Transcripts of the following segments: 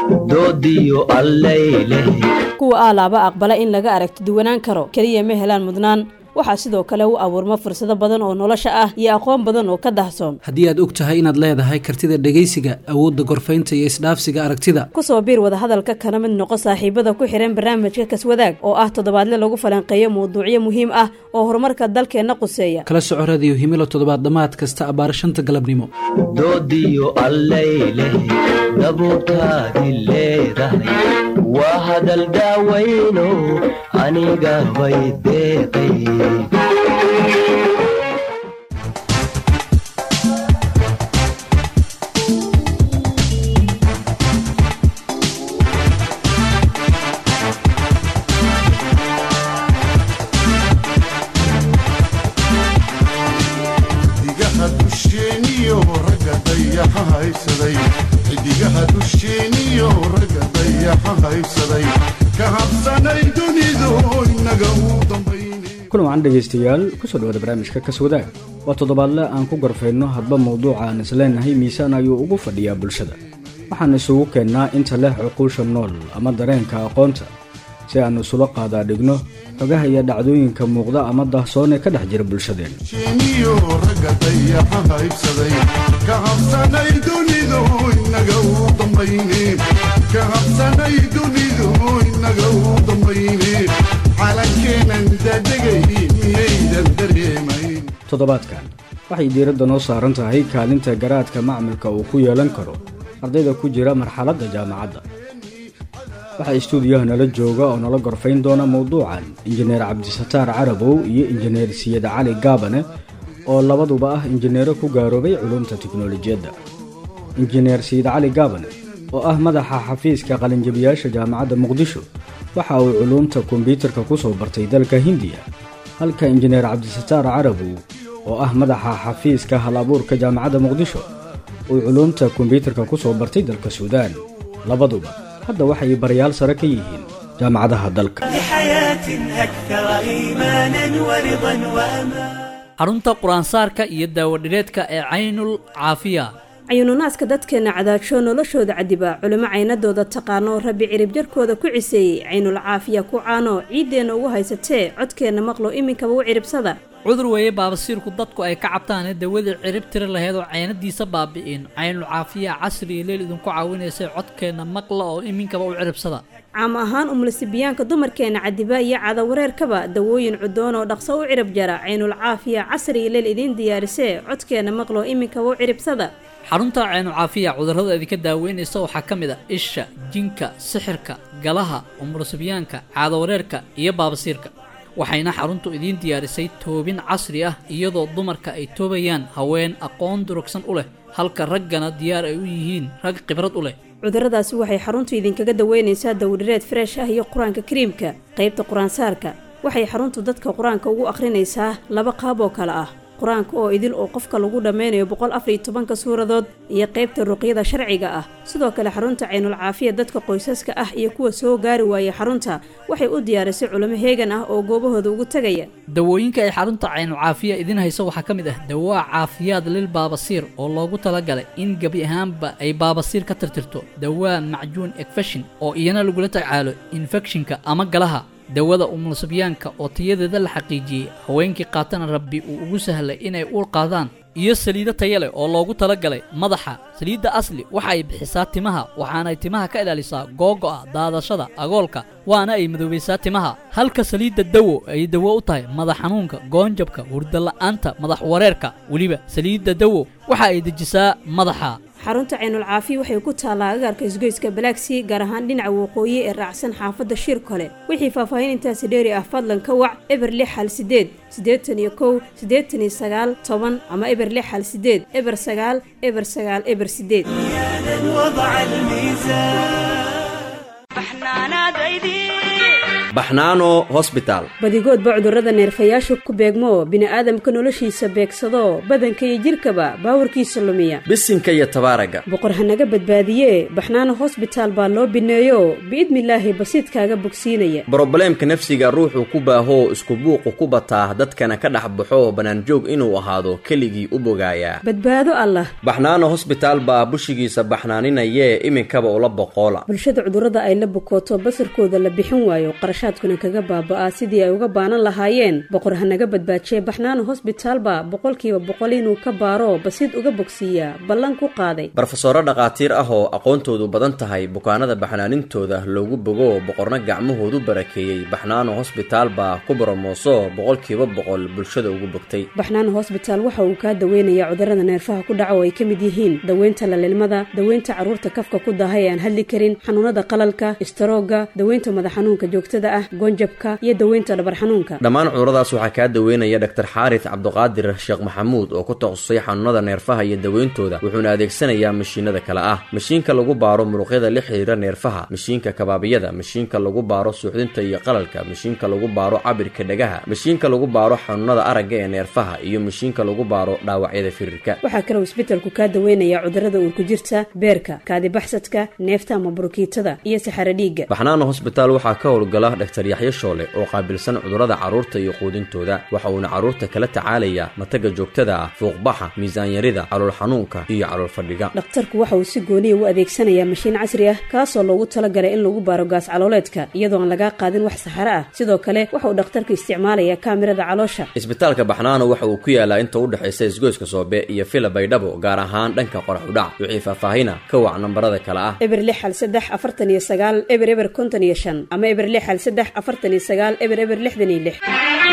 doodiyo allayleh kuwa aalaaba aqbala in laga aragti duwanaan karo keliya ma helaan mudnaan waxaa sidoo kale u abuurma fursado badan oo nolosha ah iyo aqoon badan oo ka dahsoon haddii aad og tahay inaad leedahay kartida dhegaysiga awoodda gorfaynta iyo isdhaafsiga aragtida kusoo biir wadahadalka kana mid noqo saaxiibada ku xihan barnaamijka kaswadaag oo ah toddobaadle lagu falanqeeyo mawduucyo muhiim ah oo horumarka dalkeenna quseeya kala soco radiyo himilo toddobaad dhammaad kasta abbaar shanta galabnimo doodiyo allayleh dabuurtaadi leedahay waa hadal daawayno aniga bay deeqay xidigaha dusheeniyo ragga dayaxa haysaday xidigaha dusheeniyo ragga dayaxa haysaday ka habsanay dunidu inaga u dambayne kulan wacan dhegaystayaal kusoo dhawaada barnaamijka kaswadaag waa toddobaadle aan ku gorfayno hadba mawduuca aan isleenahay miisaan ayuu ugu fadhiyaa bulshada waxaan isugu keennaa inta leh cuquusha nool ama dareenka aqoonta si aan isula qaadaa dhigno xogaha iyo dhacdooyinka muuqda ama dahsoon ee ka dhex jira bulshadeenna sheeniyo ragga dayaxa haysaday ka habsanay dunidu inaga u dambayne ka habsanay dunidu inaga u dambayne calankeenan dadegay miyaydan dareemayn toddobaadkan waxay diiradda noo saaran tahay kaalinta garaadka macmilka uu ku yeelan karo ardayda ku jira marxaladda jaamacadda waxaa istuudiyaha nala jooga oo nala gorfayn doona mawduucan injineer cabdisataar carabow iyo injineer siyad cali gaabane oo labaduba ah injineero ku gaaroobay culumta tiknolojiyadda injineer siyid cali gaabane oo ah madaxa xafiiska qalinjabiyaasha jaamacadda muqdisho waxa uu culuumta kombyuutarka ku soo bartay dalka hindiya halka injineer cabdisataar carabow oo ah madaxa xafiiska hal abuurka jaamacadda muqdisho uu culuumta kombyuutarka ku soo bartay dalka suudaan labaduba hadda waxay barayaal sare ka yihiin jaamacadaha dalka لحياة أكثر إيمانا ورضا وأمان xarunta qur-aansaarka iyo daawadhireedka ee caynul caafiya cayuununaaska dadkeenna cadaagsho noloshooda cadiba culimo caynadooda taqaano rabbi cirib jarkooda ku ciseeyey caynul caafiya ku caano ciiddeenna ugu haysatee codkeenna maqlo iminkaba u ciribsada cudur weeye baabasiirku dadku ay ka cabtaane dawadii cirib tiri laheed oo caynadiisa baabi'in caynul caafiya casri iyo leel idinku caawinaysay codkeenna maqla oo iminkaba u ciribsada caam ahaan umulisibiyaanka dumarkeenna cadiba iyo cadawareerkaba dawooyin cudoon oo dhaqso u cirib jara caynul caafiya casri iyo leel idiin diyaarisee codkeenna maqlo iminkaba u ciribsada xarunta caynul caafiya cudurrada idinka daaweynaysa waxaa ka mid a isha jinka sixirka galaha umulusibyaanka caadawareerka iyo baabasiirka waxayna xaruntu idiin diyaarisay toobin casri ah iyadoo dumarka ay toobayaan haween aqoon durugsan u leh halka raggana diyaar ay u yihiin rag khibrad u leh cudurradaasi waxay xaruntu idinkaga daweynaysaa dawdhireed freesh ah iyo qur-aanka kariimka qaybta qur-aansaarka waxay xaruntu dadka qur-aanka ugu akhrinaysaa laba qaab oo kale ah qur-aanka oo idil oo qofka lagu dhammeynayo boqol afariyo tobanka suuradood iyo qaybta ruqyada sharciga ah sidoo kale xarunta caynul caafiya dadka qoysaska ah iyo kuwa soo gaari waayay xarunta waxay u diyaarisay culimo heegan ah oo goobahooda ugu tegaya dawooyinka ay xarunta caynul caafiya idiin hayso waxaa ka mid ah dawaa caafiyaad lil baabasiir oo loogu talagalay in gebi ahaanba ay baabasiir ka tirtirto dawaa macjuun ekfeshin oo iyana lagula tacaalo infekshinka ama galaha dawada umulusibyaanka oo tayadeeda la xaqiijiyey haweenkii qaatana rabbi uu ugu sahlay inay uur qaadaan iyo saliido taya leh oo loogu talagalay madaxa saliidda asli waxa ay bixisaa timaha waxaanay timaha ka ilaalisaa googo'a daadashada agoolka waana ay madoobaysaa timaha halka saliidda dawo ay dawo u tahay madax xanuunka goonjabka hurdala'aanta madax wareerka weliba saliidda dawo waxa ay dejisaa madaxa xarunta caynul caafiya waxay ku taallaa agaarka isgoyska balaagsii gaar ahaan dhinaca waqooyi ee raacsan xaafadda shir kole wixii faahfaahin intaasi dheeri ah fadlan ka wac eber lix hal sideed siddeetan iyo kow siddeetan iyo sagaal toban ama eber lix hal sideed eber sagaal eber sagaal eber sideed وضع الميزان baxnaano hosbitaal badigoodba cudurrada neerfayaasha ku beegmo bini'aadamka noloshiisa beegsado badanka iyo jidhkaba baawarkiisa lumiya bisinka iyo tabaaraga boqor hanaga badbaadiye baxnaano hosbitaal baa loo bineeyo biidnilaahi basiidkaaga bogsiinaya brobleemka nafsiga ruuxuu ku baahoo isku buuqu ku bataa dadkana ka dhex baxo bannaanjoog inuu ahaado keligii u bogaayaa badbaado allah baxnaano hosbitaal baa bushigiisa baxnaaninayee iminkaba ula boqoola bulshada cudurrada ay la bukooto basarkooda la bixin waayo qarashaadkuna kaga baaba'aa sidii ay uga baanan lahaayeen boqor hanaga badbaajiye baxnaano hosbitaalba boqolkiiba boqol inuu ka baaro basiid uga bogsiiyaa ballan ku qaaday barofesoro dhakhaatiir ah oo aqoontoodu badan tahay bukaanada baxnaanintooda loogu bogo boqorna gacmahoodu barakeeyey baxnaano hosbitaal baa ku boromooso boqolkiiba boqol bulshada ugu bogtay baxnaano hosbitaal waxa uu kaa daweynayaa cudurrada neerfaha ku dhaca oo ay ka mid yihiin daweynta lalilmada daweynta carruurta kafka ku daaha ee aan hadli karin xanuunada qalalka istaroogga daweynta madax xanuunka joogtada ah goonjabka iyo daweynta dhabar xanuunka dhammaan cuduradaas waxaa kaa daweynaya dhaktar xaaris cabduqaadir sheekh maxamuud oo ku takhasusay xanuunada neerfaha iyo daweyntooda wuxuuna adeegsanayaa mashiinada kale ah mashiinka lagu baaro muruqyada la xiriira neerfaha mashiinka kabaabiyada mashiinka lagu baaro suuxdinta iyo qalalka mashiinka lagu baaro cabirka dhagaha mashiinka lagu baaro xanuunada aragga ee neerfaha iyo mashiinka lagu baaro dhaawacyada firirka waxaa kaloo isbitalku kaa daweynayaa cudurrada uurku jirta beerka kaadibaxsadka neefta ama burukiitada iyo saxaro dhiigga baxnaano hosbitaal waxaa ka howlgala dhaktar yaxyo shoole oo qaabilsan cudurrada carruurta iyo quudintooda waxa uuna carruurta kala tacaalayaa mataga joogtada ah fuuqbaxa miisaanyarida calool xanuunka iyo calool fadhiga dhakhtarku waxa uu si gooniya u adeegsanayaa mashiin casri ah kaasoo loogu talagalay in lagu baaro gaas calooleedka iyadoo aan lagaa qaadin wax saxaro ah sidoo kale waxa uu dhakhtarku isticmaalayaa kaamirada caloosha isbitaalka baxnaano waxa uu ku yaalaa inta u dhexaysa isgoyska soobe iyo fila baydhabo gaar ahaan dhanka qorax udhac wixii faahfaahina ka wac nambarada kale ah eber lix hal saddex afartan iyo sagaal eber eber konton iyo shan ama eber lix hal saddex afartan iyo sagaal eber eber lixdan iyo lix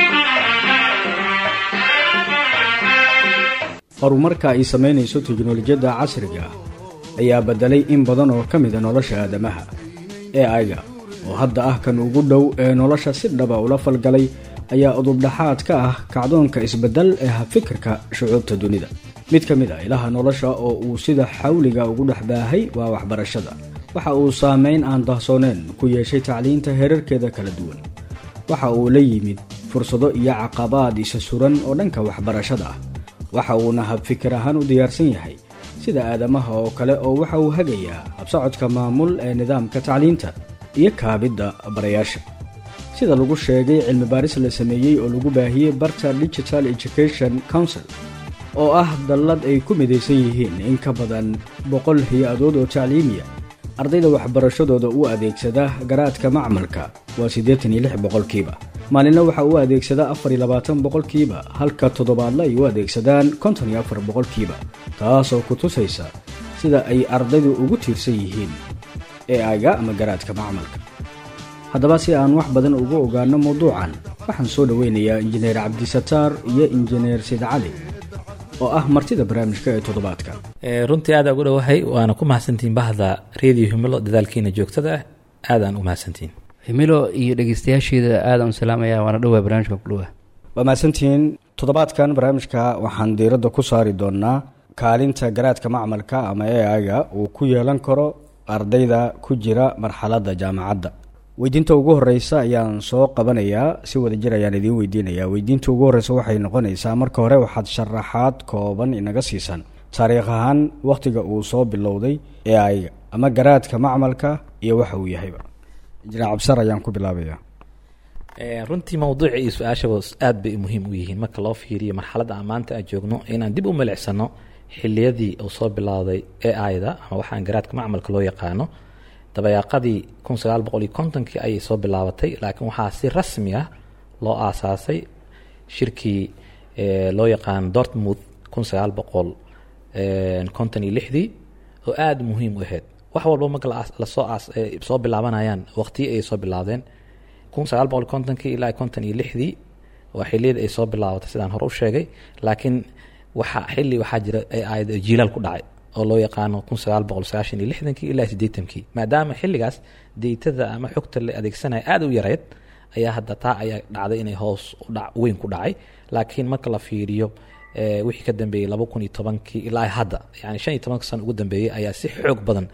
horumarka ay samaynayso teknolojiyadda casriga ah ayaa beddelay in badan oo ka mida nolosha aadamaha ee ayga oo hadda ah kan ugu dhow ee nolosha si dhaba ula falgalay ayaa udubdhaxaad ka ah kacdoonka isbeddel ee habfikirka shucuubta dunida mid ka mid ah ilaha nolosha oo uu sida xawliga ugu dhex baahay waa waxbarashada waxa uu saameyn aan dahsooneen ku yeeshay tacliinta heerarkeeda kala duwan waxa uu la yimid fursado iyo caqabaad isa suran oo dhanka waxbarashada ah waxa uuna habfikir ahaan u diyaarsan yahay sida aadamaha oo kale oo waxa uu hagayaa habsocodka maamul ee nidaamka tacliinta iyo kaabidda barayaasha sida lagu sheegay cilmi baaris la sameeyey oo lagu baahiyey barta digital education council oo ah dallad ay ku midaysan yihiin in ka badan boqol hay-adood oo tacliimiya ardayda waxbarashadooda u adeegsada garaadka macmalka waa siddeetan iyo lix boqolkiiba maalinna waxa uu adeegsadaa afar iyo labaatan boqolkiiba halka toddobaadle ay u adeegsadaan konton iyo afar boqolkiiba taasoo ku tusaysa sida ay ardaydu ugu tiirsan yihiin ee aga ama garaadka macmalka haddaba si aan wax badan uga ogaano mawduucan waxaan soo dhoweynayaa injineer cabdisataar iyo injineer sid cali oo ah martida barnaamijka ee toddobaadka runtii aada ugu dhowahay waana ku mahadsantihiin bahda radio himilo dadaalkiina joogtada ah aadaan u mahadsantihiin himilo iyo dhegeystayaasheeda aadaan u salaamaya waana dhowaa barnaamijka kudhowa waa mahadsantihiin toddobaadkan barnaamijka waxaan diiradda ku saari doonaa kaalinta garaadka macmalka ama e aga uu ku yeelan karo ardayda ku jira marxaladda jaamacadda weydiinta ugu horeysa ayaan soo qabanayaa si wadajir ayaan idiin weydiinayaa weydiinta ugu horeysa waxay noqonaysaa marka hore waxaad sharaxaad kooban inaga siisan taariikh ahaan wakhtiga uu soo bilowday ee ayga ama garaadka macmalka iyo waxa uu yahayba injineer cabsar ayaan ku bilaabaya runtii mawduuca iyo su-aashaba aad bay muhiim u yihiin marka loo fiiriyo marxaladda aan maanta aan joogno inaan dib u milicsano xiliyadii uu soo bilowday ee ayda ama waxaan garaadka macmalka loo yaqaano dabayaaqadii kun sagaal boqol iyo kontonkii ayay soo bilaabatay laakiin waxaa si rasmi ah loo aasaasay shirkii loo yaqaano dortmouth kun sagaal boqol konton iyo lixdii oo aada muhiim u ahayd wax walba marka lasoo soo bilaabanayaan waqtiyi ayay soo bilaabdeen kun sagaal boqol kontonkii ilaa konton iyo lixdii waa xiliyada ay soo bilaabatay sidaan hore u sheegay laakiin waxa xili waxaa jira aayad jiilaal ku dhacay oo loo yaqaano kun sagaal boqol sagaashan iyo lixdankii ilaa siddeetankii maadaama xilligaas deytada ama xogta la adeegsanaya aada u yareyd ayaa hadda taa ayaa dhacday inay hoos udhac weyn ku dhacay laakiin marka la fiiriyo wixii ka dambeeyey laba kun iyo tobankii ilaa hadda yani shan iyo tobanka sano ugu dambeeyey ayaa si xoog badan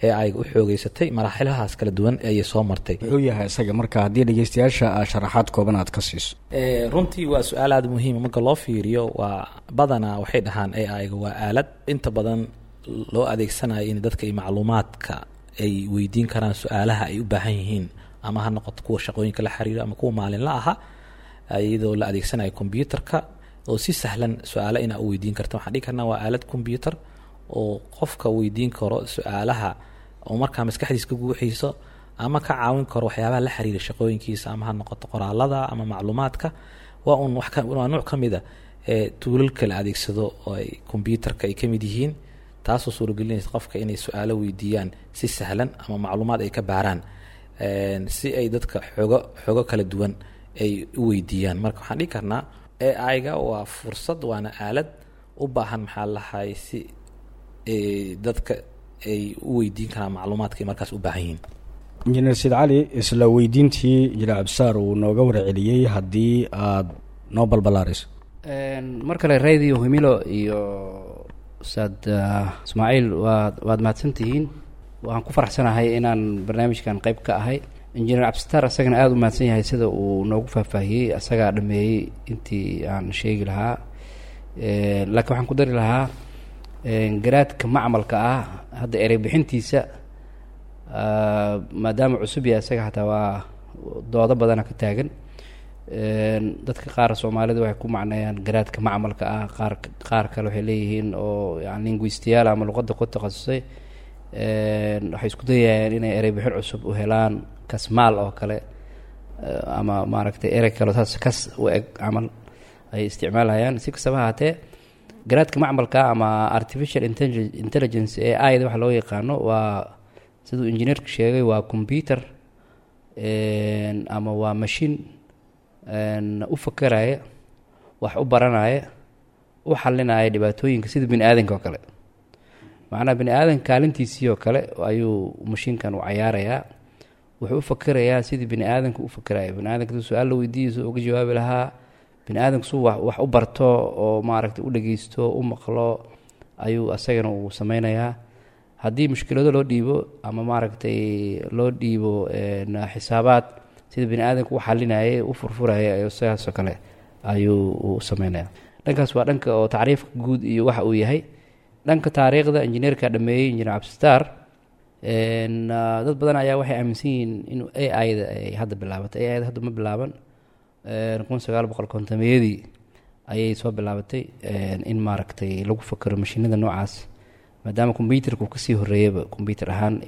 ee ay u xoogeysatay maraaxilahaas kala duwan ayay soo martay wuxuu yahay isaga marka haddii dhegeystayaasha aa sharaxaad kooban aad ka siiso Eh, runtii waa su-aal aada muhiima marka loo fiiriyo waa badanaa waxay dhahaan ai-ga waa aalad inta badan loo adeegsanayo in dadka iyo macluumaadka ay weydiin karaan su-aalaha ay u baahan yihiin ama ha noqoto kuwa shaqooyinka la xiriiro ama kuwa maalinla aha iyadoo la adeegsanayo combyuterka oo si sahlan su-aalo inaa u weydiin karta waxaan dhihi karnaa waa aalad combyuter oo qofka weydiin karo su-aalaha oo markaa maskaxdiisa ka guuxiiso ama ka caawin karo waxyaabaha la xiriira shaqooyinkiisa ama ha noqoto qoraalada ama macluumaadka waa un wax ka- waa nuuc ka mid a ee tuulalka la adeegsado oo ay combyuterka ay ka mid yihiin taasoo suuragelinaysa qofka inay su-aalo weydiiyaan si sahlan ama macluumaad ay ka baaraan een, si ay dadka xoogo xoogo kala duwan ay u weydiiyaan marka waxaan dhihi karnaa ai-ga waa fursad waana aalad u baahan maxaa lahay si ee, dadka ay u weydiin karaan macluumaadka ay markaas u baahan yihiin injineer sid cali isla weydiintii injineer cabdisaar uu nooga warceliyey haddii aad noo balbalaarayso Een, mar kale radio himilo iyo ustaad ah, ismaaciil waad waad mahadsantihiin waxaan ku faraxsanahay inaan barnaamijkan qayb ka ahay injineer cabdisitaar isagana aada u mahadsan yahay sida uu noogu faahfaahiyey isagaa dhameeyey intii aan sheegi lahaa Een, laakiin waxaan ku dari lahaa een, garaadka macmalka ah hadda erey bixintiisa ah, maadaama cusub yahay isaga xataa waa doodo badana ka taagan Een, dadka qaar soomaalida waxay ku macneeyaan garaadka macmalka ah qaar qaar kale waxay leeyihiin oo yani linguistiyaal ama luqadda ku takhasusay Een, waxay isku dayayaan inay erey bixin cusub u helaan kasmaal oo kale eh, ama maaragtay erey kale oo saas kas u eg camal ay isticmaalayaan si kastaba ha ahaatee garaadka macmalka ama artificial intelli- intelligence ee aida waxa loo yaqaano waa siduu injineerku sheegay waa computer Een, ama waa machine een, u fakeraya wax u baranaya u xalinaya dhibaatooyinka sida bini aadanka oo kale macnaha bini aadanka kaalintiisii oo kale ayuu mashiinkan u cayaarayaa wuxuu u fakerayaa sidii bini aadanka u fakeraya bini aadanka haduu su-aal la weydiiyo suu uga jawaabi lahaa bini aadanka suu wax wax u barto oo maaragtay u dhegeysto u maqlo ayuu asagana uu sameynayaa haddii mushkilado loo dhiibo ama maaragtay loo dhiibo een, xisaabaad sida bini aadanka u xalinayay u furfuraya ayuu sidaasoo kale ayuu u sameynaya dhankaas waa dhanka oo tacriifka guud iyo waxa uu yahay dhanka taariikhda injineerka dhameeyey injineer cabdisitaar Een, ah, dad badan ayaa waxay aaminsan yihiin in a i da ay hadda bilaabatay a i da hadda ma bilaaban Een, kun sagaal boqol kontomeyadii ayay soo bilaabatay een, in maaragtay lagu fakero mashiinada noocaas maadaama combyuterka uu kasii horeeyaba combyuter ahaan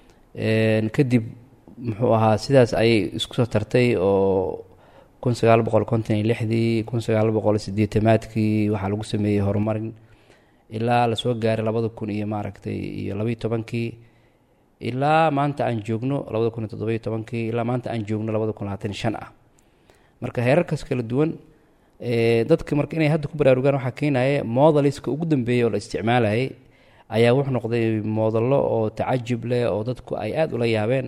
Een, kadib muxuu ahaa sidaas ayay isku soo tartay oo kun sagaal boqol konton iyo lixdii kun sagaal boqol sideetamaadkii waxaa lagu sameeyey horumarin ilaa lasoo gaaray labada kun iyo maaragtay iyo labaiyo tobankii ilaa maanta aan joogno labada kun iyo toddobiyo tobankii ilaa maanta aan joogno labada kun labaatan iyo shan ah marka heerarkaas kala duwan ee, dadka marka inay hadda ku baraarugaan waxaa keenaya modaliska ugu dambeeyay oo la isticmaalayay ayaa wuxuu noqday moodallo oo tacajub leh oo dadku ay aada ula yaabeen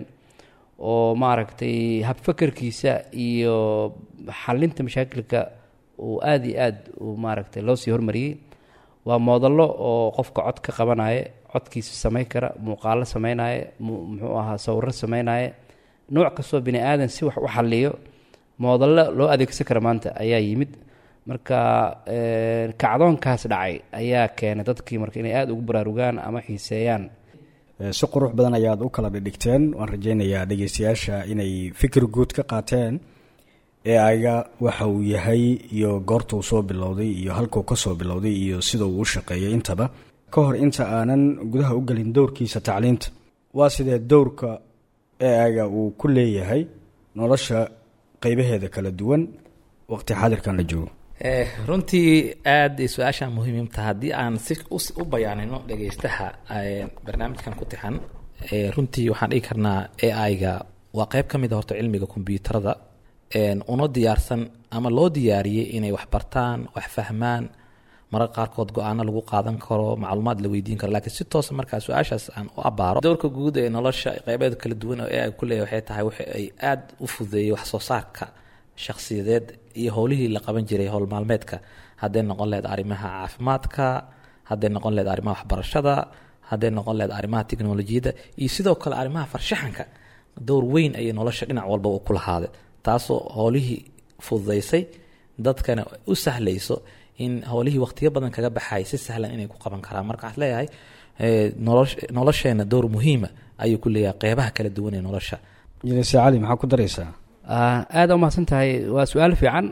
oo maaragtay habfakerkiisa iyo xalinta mashaakilka uu aada iyo aada uu maaragtay loo sii hormariyey waa moodallo oo qofka cod ka qabanaya codkiisa samayn kara muuqaalo sameynaya mu- muxuu ahaa sawiro sameynaya nooc kastoo bini aadan si wax u xaliyo moodallo loo adeegsan kara maanta ayaa yimid marka een, kacdoonkaas dhacay ayaa keenay dadkii marka inay aada ugu baraarugaan ama xiiseeyaan Eh, si qurux badan ayaad u kala dhigdhigteen waan rajaynayaa dhegeystayaasha inay fikir guud ka qaateen ee ayga waxa uu yahay iyo goorta uu soo bilowday iyo halkuu ka soo bilowday iyo sida uu u shaqeeyay intaba ka hor inta aanan gudaha u gelin dowrkiisa tacliinta waa sidee dowrka ee ayga uu ku leeyahay nolosha qeybaheeda kala duwan waqti xaadirkan la joogo Eh, runtii aada su-aasha muhiimta haddii aan si us- u bayaanino dhegeystaha eh, barnaamijkan ku tixan eh, runtii waxaan dhigi karnaa ai-ga waa qeyb ka mid a horta cilmiga kombyuutarada een, una diyaarsan ama loo diyaariyey inay wax bartaan wax fahmaan mararka qaarkood go-aano lagu qaadan karo macluumaad la weydiin karo laakiin si toosa markaa su-aashaas aan u abaaro dowrka guud ee nolosha qeybeeda kala duwan oo ai ku leeyahay waxay tahay waxa ay aada u fududeeyey wax soo saarka shakhsiyadeed iyo howlihii la qaban jiray howl maalmeedka hadday noqon lahayd arrimaha caafimaadka hadday noqon lahayd arrimaha waxbarashada hadday noqon lahayd arrimaha tiknolojiyadda iyo sidoo kale arrimaha farshaxanka dowr weyn ayay nolosha dhinac walba u ku lahaade taasoo howlihii fududaysay dadkana u sahlayso in howlihii waqtiyo badan kaga baxay si sahlan inay ku qaban karaan marka waxaad leeyahay nolosheena dowr muhiima ayuu ku leeyahay qeybaha kala duwan ee nolosha jilise cali maxaa ku daraysaa aada umahadsan tahay waa su-aal fiican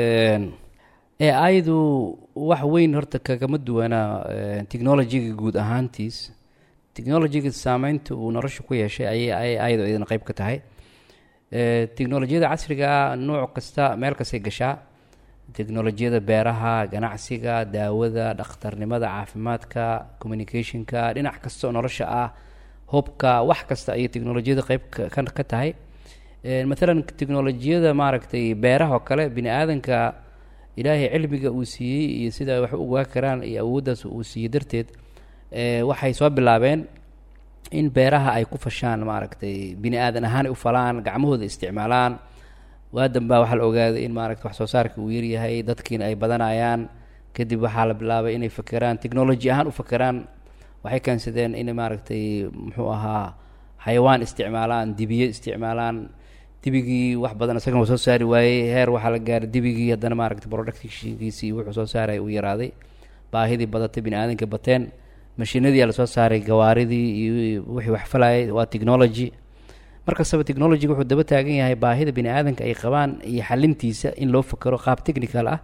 ee ayadu wax weyn horta kagama duwana technologiga guud ahaantiis technologiga saameynta uu nolosha ku yeeshay ayay ayadu idin qeyb ka tahay technolojiyada casriga nooc kasta meel kastay gashaa technolojiyada beeraha ganacsiga daawada dhakhtarnimada caafimaadka communicationka dhinac kasta oo nolosha ah hubka wax kasta ayay technolojiyada qeyb ka tahay maalan technolojiyada maaragtay beeraha oo kale bini aadanka ilaahay cilmiga uu siiyey iyo sida wax u ogaa karaan iyo awooddaas uu siiyey darteed waxay soo bilaabeen in beeraha ay ku fashaan maaragtay bini aadan ahaan ay u falaan gacmahooda isticmaalaan waadan baa waxaa la ogaaday in maaragta wax soo saarka uu yaryahay dadkiina ay badanayaan kadib waxaa la bilaabay inay fakeraan technology ahaan u fakeraan waxay keensadeen inay maaragtay muxuu ahaa xayawaan isticmaalaan dibiye isticmaalaan dibigii wax badan isagana waa soo saari waayey heer waxaa la gaaray dibigii haddana maaragtay productionkiisii wuxuu soo saaray uu yaraaday baahidii badatay bini aadanka bateen mashiinadii lasoo saaray gawaaridii iyo wixii wax falayay waa technology markastaba technologyga wuxuu daba taagan yahay baahida bini aadanka ay qabaan iyo xalintiisa in loo fakero qaab technical ah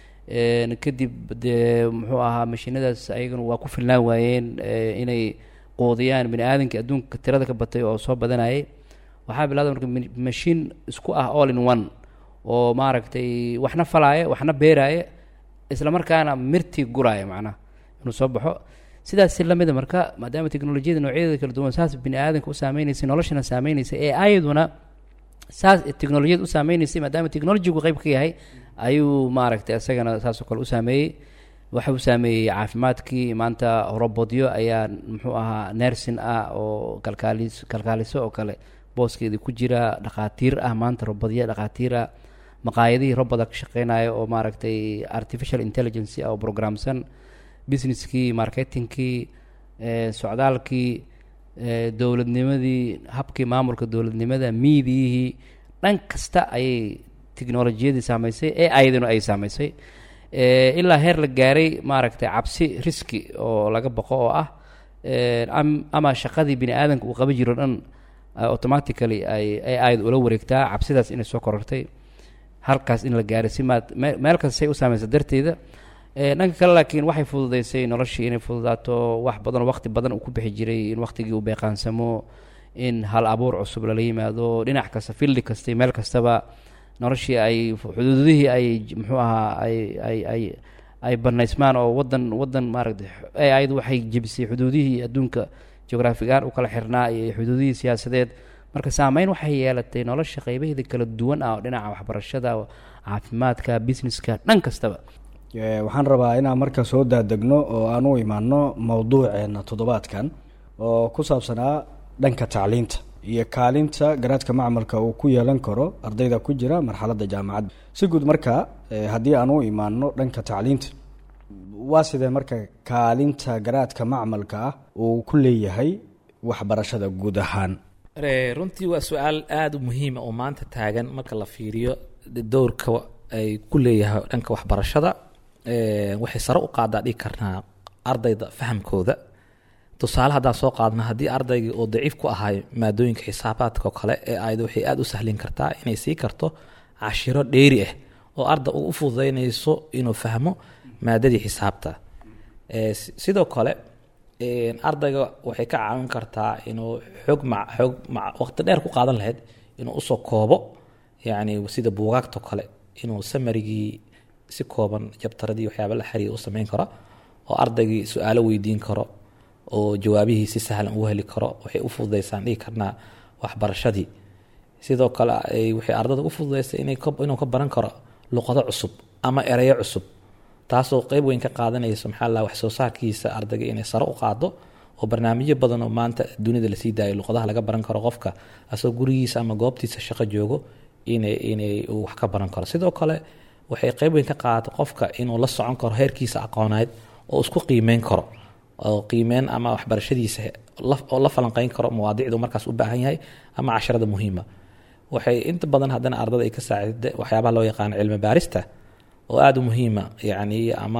kadib dee muxuu ahaa mashiinadaas ayaguna waa ku filnaan waayeen inay quudiyaan bini aadanka adduunka tirada ka batay oo soo badanayay waxaa bilawda marka mashiin isku ah all in one oo maaragtay waxna falaaya waxna beeraaya isla markaana mirtii guraaya macnaha inuu soo baxo sidaas si lamida marka maadaama teknolojiyada noocyadeeda kala duwan saas bini aadanka u saameynaysa noloshana saameynaysa ee ayaduna saas teknolojiyada u saameynaysa maadaama technologigu qeyb ka yahay ayuu maaragtay isagana saasoo kale u saameeyey waxa uu saameeyey caafimaadkii maanta robodyo ayaa muxuu ahaa nersin ah oo kalkaalis kalkaaliso oo kale booskeedii ku jira dhakhaatiir ah maanta robodyo dhakhaatiir ah maqaayadihii roboda ka shaqeynaya oo maaragtay artificial intelligence ah oo programsan businesskii marketingkii socdaalkii dowladnimadii habkii maamulka dowladnimada miidiyihii dhan kasta ayay technolojiyadii saameysay ee ayaduna ay saameysay ilaa heer la gaaray maaragtay cabsi riski oo laga baqo oo ah ama shaqadii bini aadanka uu qaba jiro dhan automatically ay ay ayad ula wareegtaa cabsidaas inay soo korortay halkaas in la gaaray si maad meel kasta say u saameysa darteeda dhanka kale laakiin waxay fududeysay noloshii inay fududaato wax badan oo waqti badan uu ku bixi jiray in waqtigii uu beeqaansamo in hal abuur cusub lala yimaado dhinac kasta fildi kasta meel kastaba noloshii ay xuduudihii ay muxuu ahaa ay ay ay ay banaysmaan oo wadan wadan maaragtay ayadu waxay jebisay xuduudihii adduunka geograafigaan u kala xirnaa iyo xuduudihii siyaasadeed marka saameyn waxay yeelatay nolosha qeybaheeda kala duwan ah oo dhinaca waxbarashada caafimaadka businesska dhan kastaba waxaan rabaa inaan marka soo daadegno oo aan u imaano mowduuceena toddobaadkan oo ku saabsanaa dhanka tacliinta iyo kaalinta garaadka macmalka uu ku yeelan karo ardayda ku jira marxaladda jaamacadda si guud marka haddii aan u imaano dhanka tacliinta waa sidee marka kaalinta garaadka macmalka ah uu ku leeyahay waxbarashada guud ahaan runtii waa su-aal aada u muhiima oo maanta taagan marka la fiiriyo dowrka ay ku leeyahay dhanka waxbarashada waxay sare u qaadaa dhigi karnaa ardayda fahamkooda tusaale haddaan soo qaadna haddii ardaygii oo daciif ku ahay maadooyinka xisaabaadka oo kale ee ayada waxay aada u sahlin kartaa inay sii karto cashiro dheeri ah oo arday u fududeynayso inuu fahmo maadadii xisaabta sidoo kale ardayga waxay ka caawin kartaa inuu xoog ma xoog ma waqti dheer ku qaadan lahayd inuu usoo koobo yacni sida buugaagtao kale inuu samarigii si kooban jabtaradii waxyaaba la xiriir u sameyn karo oo ardaygii su-aalo weydiin karo oo jawaabihii si sahlan ugu heli karo waxay u fududeysaan dhigi karnaa waxbarashadii sidoo kale waxay ardada u fududeysay inuu ka baran karo luqado cusub ama ereyo cusub taasoo qeyb weyn ka qaadanayso maxaa la wax soo saarkiisa ardayga inay sare u qaado oo barnaamijyo badan oo maanta dunida lasii daayo luqadaha laga baran karo qofka asagoo gurigiisa ama goobtiisa shaqo joogo inay inay uu wax ka baran karo sidoo kale waxay qeyb weyn ka qaadato qofka inuu la socon karo heerkiisa aqooneed oo isku qiimeyn karo oo qiimeyn ama waxbarashadiisa la- oo la falanqeyn karo mawaadicdu markaas u baahan yahay ama casharada muhiima waxay inta badan haddana ardada ay ka saacida waxyaabaha loo yaqaano cilmi baarista oo aada u muhiima yacni ama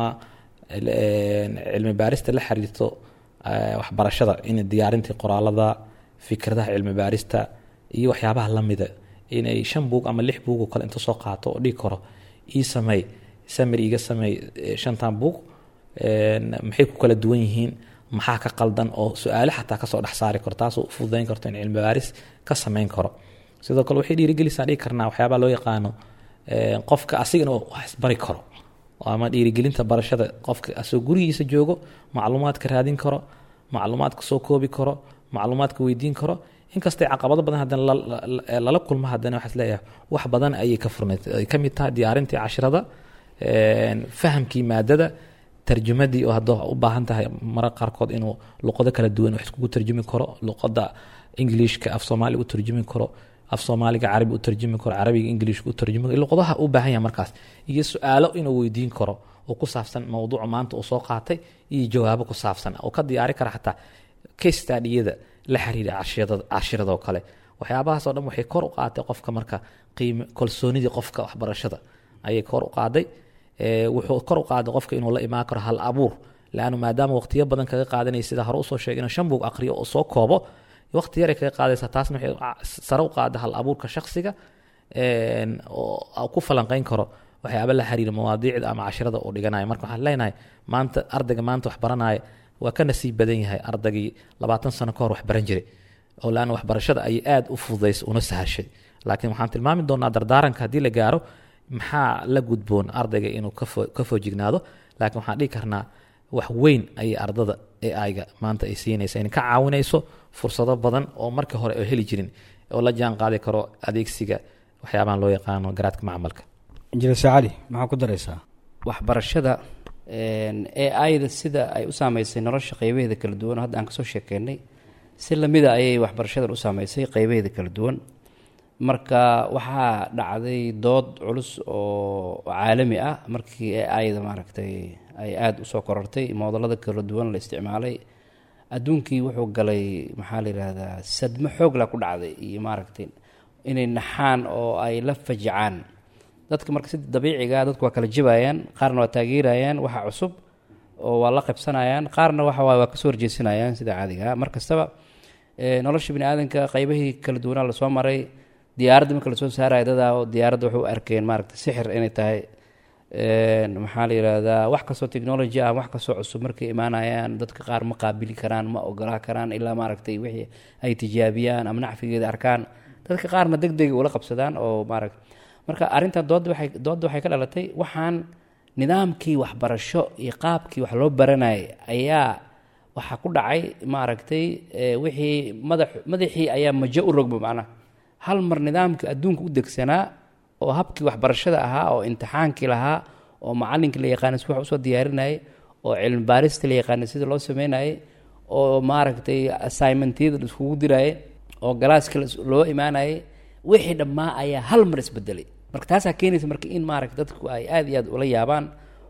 een, cilmi baarista la xiriirto eh, waxbarashada in diyaarintii qoraalada fikradaha cilmi baarista iyo waxyaabaha lamida inay shan buug ama lix buug oo kale inta soo qaato oo dhigi karo ii sameey samir iga sameey eh, shantan buug een, maxay ku kala duwan yihiin maxaa ka qaldan oo su-aale xataa kasoo dhex saari karo taasoo u fududayn karto in cilmi baaris ka sameyn karo sidoo kale waxay dhiirigelisaan dhigi karnaa waxyaabaha loo yaqaano een, qofka asigana oo wax isbari karo ama dhiirigelinta barashada qofka asoo gurigiisa joogo macluumaadka raadin karo macluumaadka soo koobi karo macluumaadka weydiin karo inkastay caqabado badan haddana la- la- la- lala kulmo haddana waxaad leeyahay wax badan ayay ka furnayd ay ka mid tahay diyaarintii cashirada een, fahamkii maadada tarjumadii oo hadda u baahan tahay mara qaarkood inuu luqado kala duwan wax iskugu tarjumi karo luqada ingiliishka af soomaaliga u tarjumi karo af soomaaliga carabi u tarjumi karo carabiga ingiliishka u tarjumi karo luqadaha u baahan yahay markaas iyo su-aalo inuu weydiin karo oo ku saabsan mowduuca maanta uu soo qaatay iyo jawaabo ku saabsan oo ka diyaari kara xataa case study-yada la xiriira cashirada cashiradoo kale waxyaabahaas oo dhan waxay kor u qaaday qofka marka qiime kalsoonidii qofka waxbarashada ayay kor u qaaday Ee, wuxuu kor u qaaday qofka inuu la imaan karo hal abuur laannu maadaama waqtiyo badan kaga qaadanaya sida hore usoo sheegay inuu shan buug aqriyo oo soo koobo waqti yaray kaga qaadaysa taasna waxay ca- sare u qaada hal abuurka shakhsiga een, oo ku falanqeyn karo waxyaaba la xiriira mawaadiicda ama cashirada uu dhiganayo marka waxaan leenahay maanta ardayga maanta wax baranaya waa ka nasiib badan yahay ardaygii labaatan sano ka hor wax baran jiray oo laanna waxbarashada ayay aada u fududaysay una sahashay laakiin waxaan tilmaami doonaa dardaaranka haddii la gaaro maxaa la gudboon ardayga inuu ka fo- ka foojignaado laakiin waxaan dhihi karnaa wax weyn ayay ardada ai-ga maanta ay siinaysa in ka caawinayso fursado badan oo markii hore oo heli jirin oo la jaan qaadi karo adeegsiga waxyaabahan loo yaqaano garaadka macmalka injineer saacali maxaa ku daraysaa waxbarashada ai-da sida ay u saameysay nolosha qeybaheeda kala duwan oo hadda aan kasoo sheekeynay si lamida ayay waxbarashadan u saameysay qeybaheeda kala duwan marka waxaa dhacday dood culus oo caalami ah markii ai-da maaragtay ay aada usoo korortay moodalada kala duwan la isticmaalay adduunkii wuxuu galay maxaa la yidhaahdaa sadmo xoogla ku dhacday iyo maaragtay inay naxaan oo ay la fajacaan dadka marka si dabiiciga dadku waa kala jibayaan qaarna waa taageerayaan waxa cusub oo waa la qabsanayaan qaarna waxa waay waa kasoo horjeesanayaan sida caadiga ah mar kastaba eh, nolosha bini aadanka qeybahii kala duwanaa lasoo maray diyaaradda marka lasoo saaraya dadaa oo diyaaradda waxay u arkeen maaragta sixir inay tahay een, maxaa la yidhaahdaa wax kastoo technology ah wax kastoo cusub markay imaanayaan dadka qaar ma qaabili karaan ma ogolaa karaan ilaa maaragtay wixii ay tijaabiyaan ama nacfigeeda arkaan dadka qaarna deg deg ula qabsadaan oo maaragta marka arrintan doodda waxay doodda waxay ka dhalatay waxaan nidaamkii waxbarasho iyo qaabkii wax loo baranayay ayaa waxaa ku dhacay maaragtay eh, wixii madax madaxii ayaa majo u rogma macnaha hal mar nidaamkii adduunka u degsanaa oo habkii waxbarashada ahaa oo imtixaankii lahaa oo macalinkii la yaqaanay si wax usoo diyaarinayay oo cilmi baarista la yaqaanay sida loo sameynayay oo maaragtay assignmentyada la iskugu dirayay oo galaaska la is- loo imaanayay wixii dhammaa ayaa hal mar isbedelay marka taasaa keenaysa marka in maaragta dadku ay aada iyo aad ula yaabaan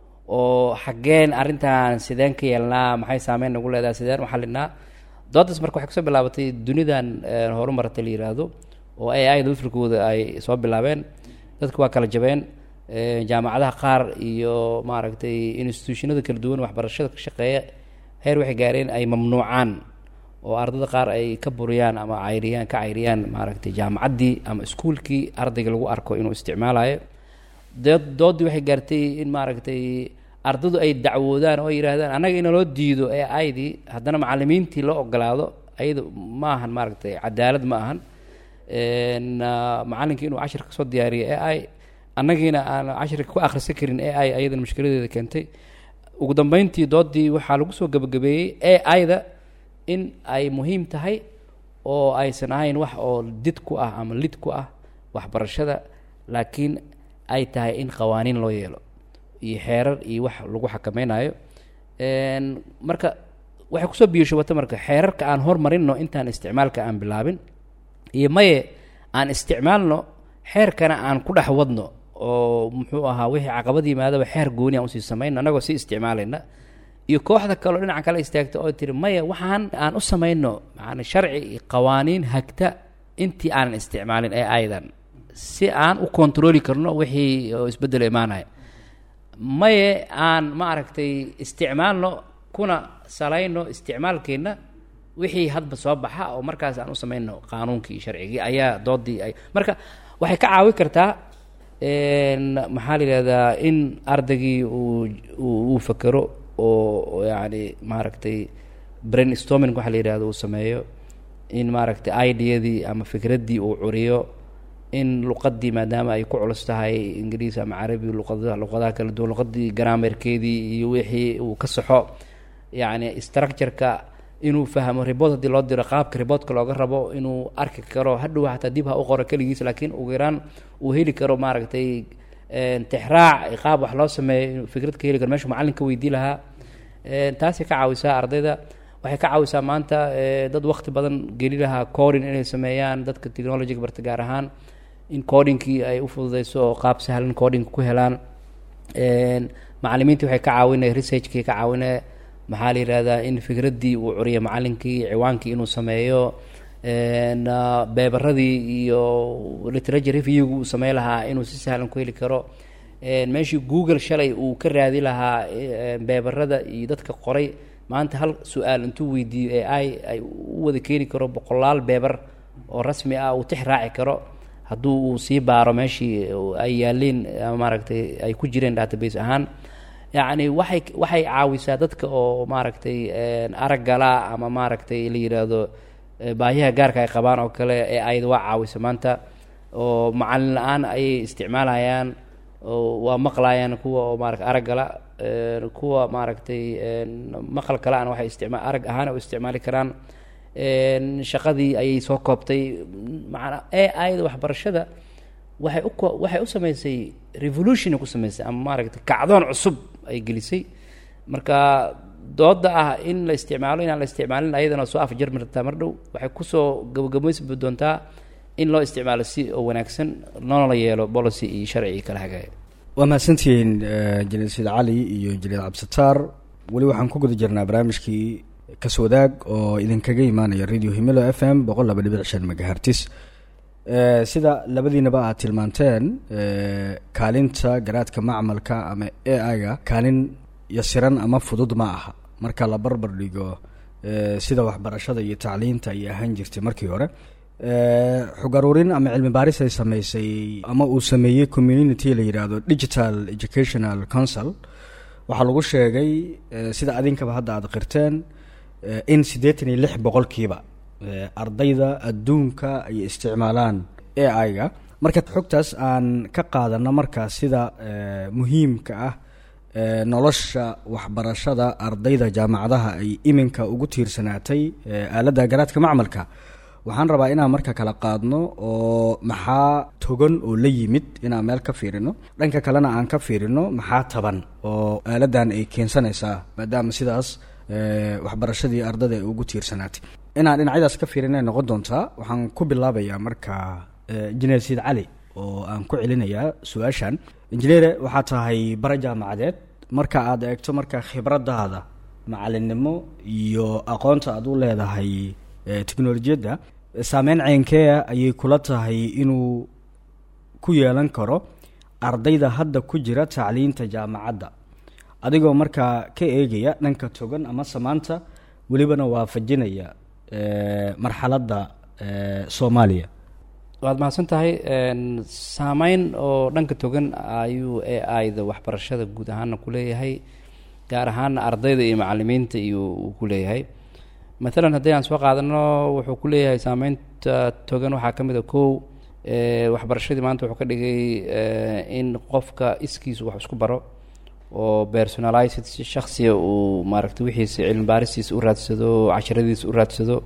oo xaggeen arrintan sideen ka yeelnaa maxay saameyn nagu leedahay sideen u xalinaa doodaas marka waxay kasoo bilaabatay dunidan eh, horumarata la yiraahdo oo ai da lafirkooda ay soo bilaabeen dadku waa kala jabeen eh, jaamacadaha qaar iyo maaragtay institutionada kala duwan waxbarashada ka shaqeeya heer waxay gaareen ay mamnuucaan oo ardada qaar ay ka buriyaan ama cayriyaan ka cayriyaan maaragtay jaamacaddii ama iskuulkii ardayga lagu arko inuu isticmaalayo dood doodii waxay gaartay in maaragtay ardadu ay dacwoodaan oo ay yidhaahdaan annaga in loo diido ee aydii haddana macallimiintii loo ogolaado ayada ma ahan maaragtay cadaalad ma ahan n macallinkii inuu cashir kasoo diyaariyo e i annagiina aan cashirka ku akhrisan karin e i ayadana mushkiladeeda keentay ugu dambeyntii doodii waxaa lagu soo gebagabeeyey e i-da in ay muhiim tahay oo aysan ahayn wax oo did ku ah ama lid ku ah waxbarashada laakiin ay tahay in qawaaniin loo yeelo iyo xeerar iyo wax lagu xakameynayo marka waxay kusoo biyashubata marka xeerarka aan hormarino intaan isticmaalka aan bilaabin iyo maye aan isticmaalno xeerkana aan ku dhex wadno oo muxuu ahaa wixii caqabad yimaadaba xeer gooni aan usii samayno annagoo sii isticmaalayna iyo kooxda kaleo dhinaca kale istaagta oo tiri maya waxaan aan u samayno maana sharci iyo qawaaniin hagta intii aanan isticmaalin ee aydan si aan u kontroli karno wixii oo isbeddel imaanaya maye aan ma aragtay isticmaalno kuna salayno isticmaalkeenna wixii hadba soo baxa oo markaas aan u samayno qaanuunkii iyo sharcigii ayaa doodii ay marka waxay ka caawi kartaa maxaa la yidhahdaa in ardaygii uu uu fakero oo yacni maaragtay brain storming waxa la yidhahdo uu sameeyo in maaragtay ideadii ama fikraddii uu curiyo in luqadii maadaama ay ku culus tahay ingiriis ama carabi luqada luqadaha kala duwan luqadii grammarkeedii iyo wixii uu ka saxo yacni structure-ka inuu fahmo report haddii loo diro qaabka reportka looga rabo inuu arki karo hadhow hataa dib ha u qoro keligiis laakiin ugu yaraan uu heli karo maaragtay tixraac qaab wax loo sameeyo inuu fikrad ka heli karo meeshu macallin ka weydii lahaa taasay ka caawisaa ardayda waxay ka caawisaa maanta dad waqti badan geli lahaa coding inay sameeyaan dadka technologyga barta gaar ahaan in codingkii ay u fududeyso oo qaab sahlan coding ku helaan macallimiintii waxay ka caawinaya researchkii ka caawinaya maxaa la yihahdaa in fikraddii uu curiyo macallinkii ciwaankii inuu sameeyo beebaradii iyo literature review uu samey lahaa inuu si sahlan ku heli karo meeshii google shalay uu ka raadi lahaa beebarada iyo dadka qoray maanta hal su-aal intuu weydiiyo ee ay ay u wada keeni karo boqolaal beebar oo rasmi ah uu tix raaci karo hadduu uu sii baaro meeshii ay yaaleen ama maaragtay ay ku jireen database ahaan yacni waxay waxay caawisaa dadka oo maaragtay araggala ama maaragtay la yidhaahdo baahiyaha gaarka ay qabaan oo kale ee ayada waa caawisa maanta oo macallin la-aan ayay isticmaalayaan oo waa maqlayaan kuwa oo maarata araggala kuwa maaragtay maqal kale-ana waxay isticmaa arag ahaan u isticmaali karaan shaqadii ayay soo koobtay macanaa ee ayada waxbarashada waxay u ko waxay u sameysay revolutiona ku sameysay ama maaragtay kacdoon cusub ay gelisay marka dooda ah in la isticmaalo inaan la isticmaalin ayadana soo afjarmi rabtaa mar dhow waxay kusoo gabagabaysbi doontaa in loo isticmaalo si oo wanaagsan loona la yeelo policy iyo sharci kala hagaaya waa mahadsantihiin jaliil said cali iyo jaliil cabdisataar weli waxaan ku guda jirnaa barnaamijkii kaswadaag oo idinkaga imaanaya radio himilo f m boqol laba dhibic shan megahertis sida labadiinaba aad tilmaanteen kaalinta garaadka macmalka ama a i-ga kaalin yasiran ama fudud ma aha marka la barbar dhigo sida waxbarashada iyo tacliinta ay ahaan jirtay markii hore xog aruurin ama cilmi baaris ay sameysay ama uu sameeyey community la yidhaahdo digital educational council waxaa lagu sheegay sida adinkaba hadda aada qirteen in siddeetan iyo lix boqolkiiba ardayda adduunka ay isticmaalaan a i-ga marka xogtaas aan ka qaadano markaa sida muhiimka ah nolosha waxbarashada ardayda jaamacadaha ay iminka ugu tiirsanaatay aaladda garaadka macmalka waxaan rabaa inaan marka kala qaadno oo maxaa togan oo la yimid inaan meel ka fiirino dhanka kalena aan ka fiirino maxaa taban oo aaladan ay keensanaysaa maadaama sidaas waxbarashadii ardada ay ugu tiirsanaatay inaan dhinacyadaas ka fiirinay noqon doontaa waxaan ku bilaabayaa marka injineer siid cali oo aan ku celinayaa su-aashan injineere waxaa tahay bara jaamacadeed marka aad eegto marka khibradaada macalinimo iyo aqoonta aad u leedahay technolojiyadda saameyn ceynkea ayay kula tahay inuu ku yeelan karo ardayda hadda ku jira tacliinta jaamacadda adigoo markaa ka eegaya dhanka togan ama samaanta welibana waafajinaya marxaladda soomaaliya waad mahadsan tahay saameyn oo dhanka togan ayuu a i-da waxbarashada guud ahaana ku leeyahay gaar ahaana ardayda iyo macalimiinta iyo uu ku leeyahay maalan haddii aan soo qaadano wuxuu ku leeyahay saameynta togan waxaa ka mid a kow waxbarashadii maanta wuxuu ka dhigay in qofka iskiisu wax isku baro oo personalized si shaksiya uu maaragtay wixiisa cilmi baaristiisa u raadsado casharadiisa u raadsado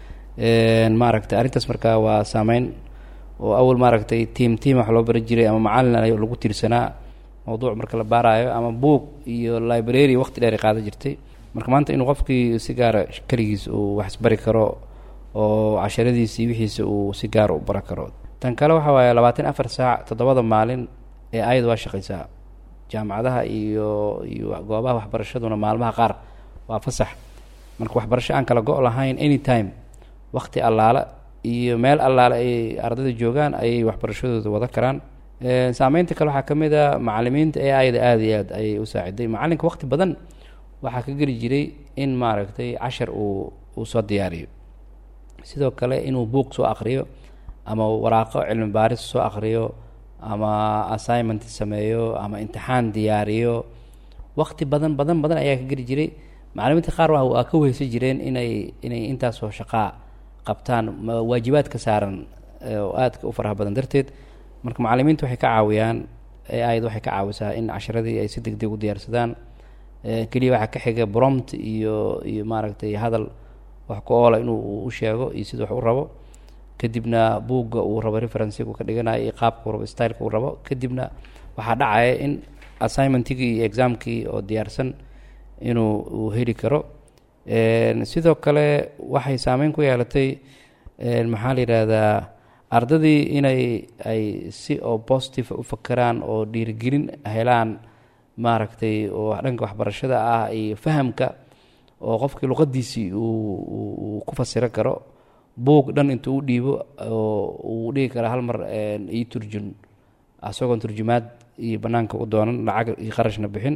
maaragtay arrintaas markaa waa saameyn oo awal maaragtay tiam tiam wax loo bari jiray ama macalin ay lagu tiirsanaa mawduuc marka la baaraayo ama buog iyo library waqti dheer ay qaadan jirtay marka maanta inuu qofkii si gaara keligiis uu wax isbari karo oo casharadiisa iyo wixiisa uu si gaara u bara karo tan kale waxa waaye labaatan afar saac toddobada maalin ee ayada waa shaqaysaa jaamacadaha iyo iyo goobaha waxbarashaduna maalmaha qaar waa fasax marka waxbarasho aan kala go' lahayn anytime wakti allaala iyo meel allaale ay ardayda joogaan ayay waxbarashadooda wada karaan saameynta kale waxaa ka mid a macalimiinta a i da aada iyo aad ayay u saaciday macalinka waqti badan waxaa ka geli jiray in maaragtay cashar uu uu soo diyaariyo sidoo kale inuu buuq soo akriyo ama waraaqo cilmi baaris soo akriyo ama assignment sameeyo ama imtixaan diyaariyo waqti badan badan badan ayaa ka geli jiray macalimiinta qaar waa waa ka weheysan jireen inay inay intaasoo shaqaa qabtaan waajibaadka saaran oo aadka u faraha badan darteed marka macalimiinta waxay ka caawiyaan aayad waxay ka caawisaa in casharadii ay si deg deg u diyaarsadaan keliya waxaa ka xiga bromt iyo iyo maaragtay hadal wax ku oola inuu u sheego iyo sida wax u rabo kadibna buugga uu rabo referenciga uu ka dhiganayo iyo qaabka uu rabo styleka uu rabo kadibna waxaa dhacaya in assignmentigii iyo examkii oo diyaarsan inuu uu heli karo sidoo kale waxay saameyn ku yeelatay maxaa la yidhaahdaa ardadii inay ay si oo positive u fakeraan oo dhiirigelin helaan maaragtay oo dhanka waxbarashada ah iyo fahamka oo qofkii luqadiisii uu ku fasiro karo buug dhan intuu u dhiibo oo uu dhigi kara hal mar ii turjun isagoon turjumaad iyo banaanka u doonan lacag iyo qarashna bixin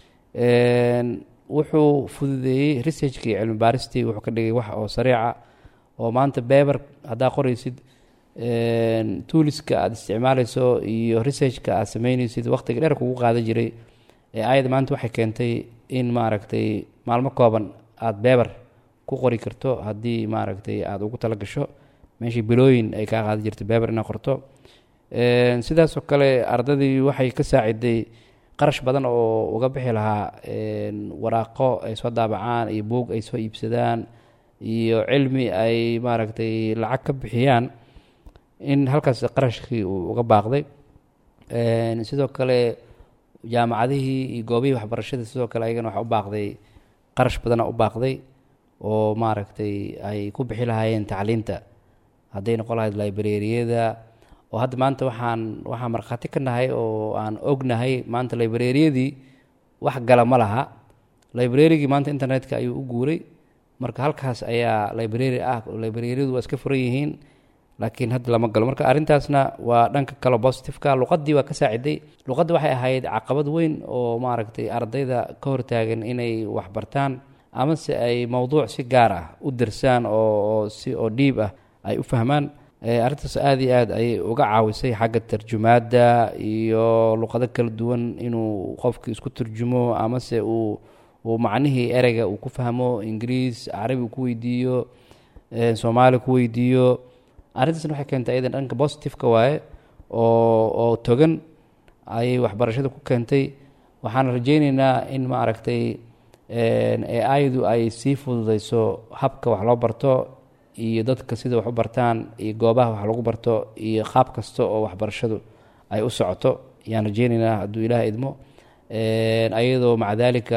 wuxuu fududeeyey researchkii iyo cilmi baaristii wuxuu ka dhigay wax oo sariica oo maanta beber haddaa qoraysid tooliska aada isticmaaleyso iyo researchka aad sameyneysid waqtiga dheer kugu qaadan jiray ayada maanta waxay keentay in maaragtay maalmo kooban aada beber ku qori karto haddii maaragtay aada ugu tala gasho meeshii bilooyin ay kaa qaadan jirtay beber inaad qorto sidaasoo kale ardadii waxay ka saaciday qarash badan oo uga bixi lahaa waraaqo ay soo daabacaan iyo buog ay soo iibsadaan iyo cilmi ay maaragtay lacag ka bixiyaan in halkaas qarashkii uu uga baaqday sidoo kale jaamacadihii iyo goobihii waxbarashada sidoo kale ayagana waxa u baaqday qarash badana u baaqday oo maaragtay ay ku bixi lahaayeen tacliinta hadday noqon lahayd librariyada oo hadda maanta waxaan waxaan markhaati ka nahay oo aan ognahay maanta librariyadii wax gala ma laha librarigii maanta internetka ayuu u guuray marka halkaas ayaa library ah librariyadu waa iska furan yihiin laakiin hadda lama galo marka arrintaasna waa dhanka kale positiveka luqadii waa ka saaciday luqadda waxay ahayd caqabad weyn oo maaragtay ardayda ka hortaagan inay waxbartaan amase ay mowduuc si gaar ah u darsaan oo si oo dhiib ah ay u fahmaan arrintaas aada iyo aad ayay uga caawisay xagga tarjumaadda iyo luqado kala duwan inuu qofki isku turjumo amase uu uu macnihii ereyga uu ku fahmo ingiriis carabi uu ku weydiiyo soomaali ku weydiiyo arrintaasna waxay keentay ayadan dhanka positiveka waaye oo oo togan ayay waxbarashada ku keentay waxaan rajeyneynaa in maaragtay ayadu ay sii fududeyso habka wax loo barto iyo dadka sida wax u bartaan iyo goobaha wax lagu barto iyo qaab kasta oo waxbarashadu ay u socoto ayaan rajeyneynaa hadduu ilaah idmo ayadoo maca daalika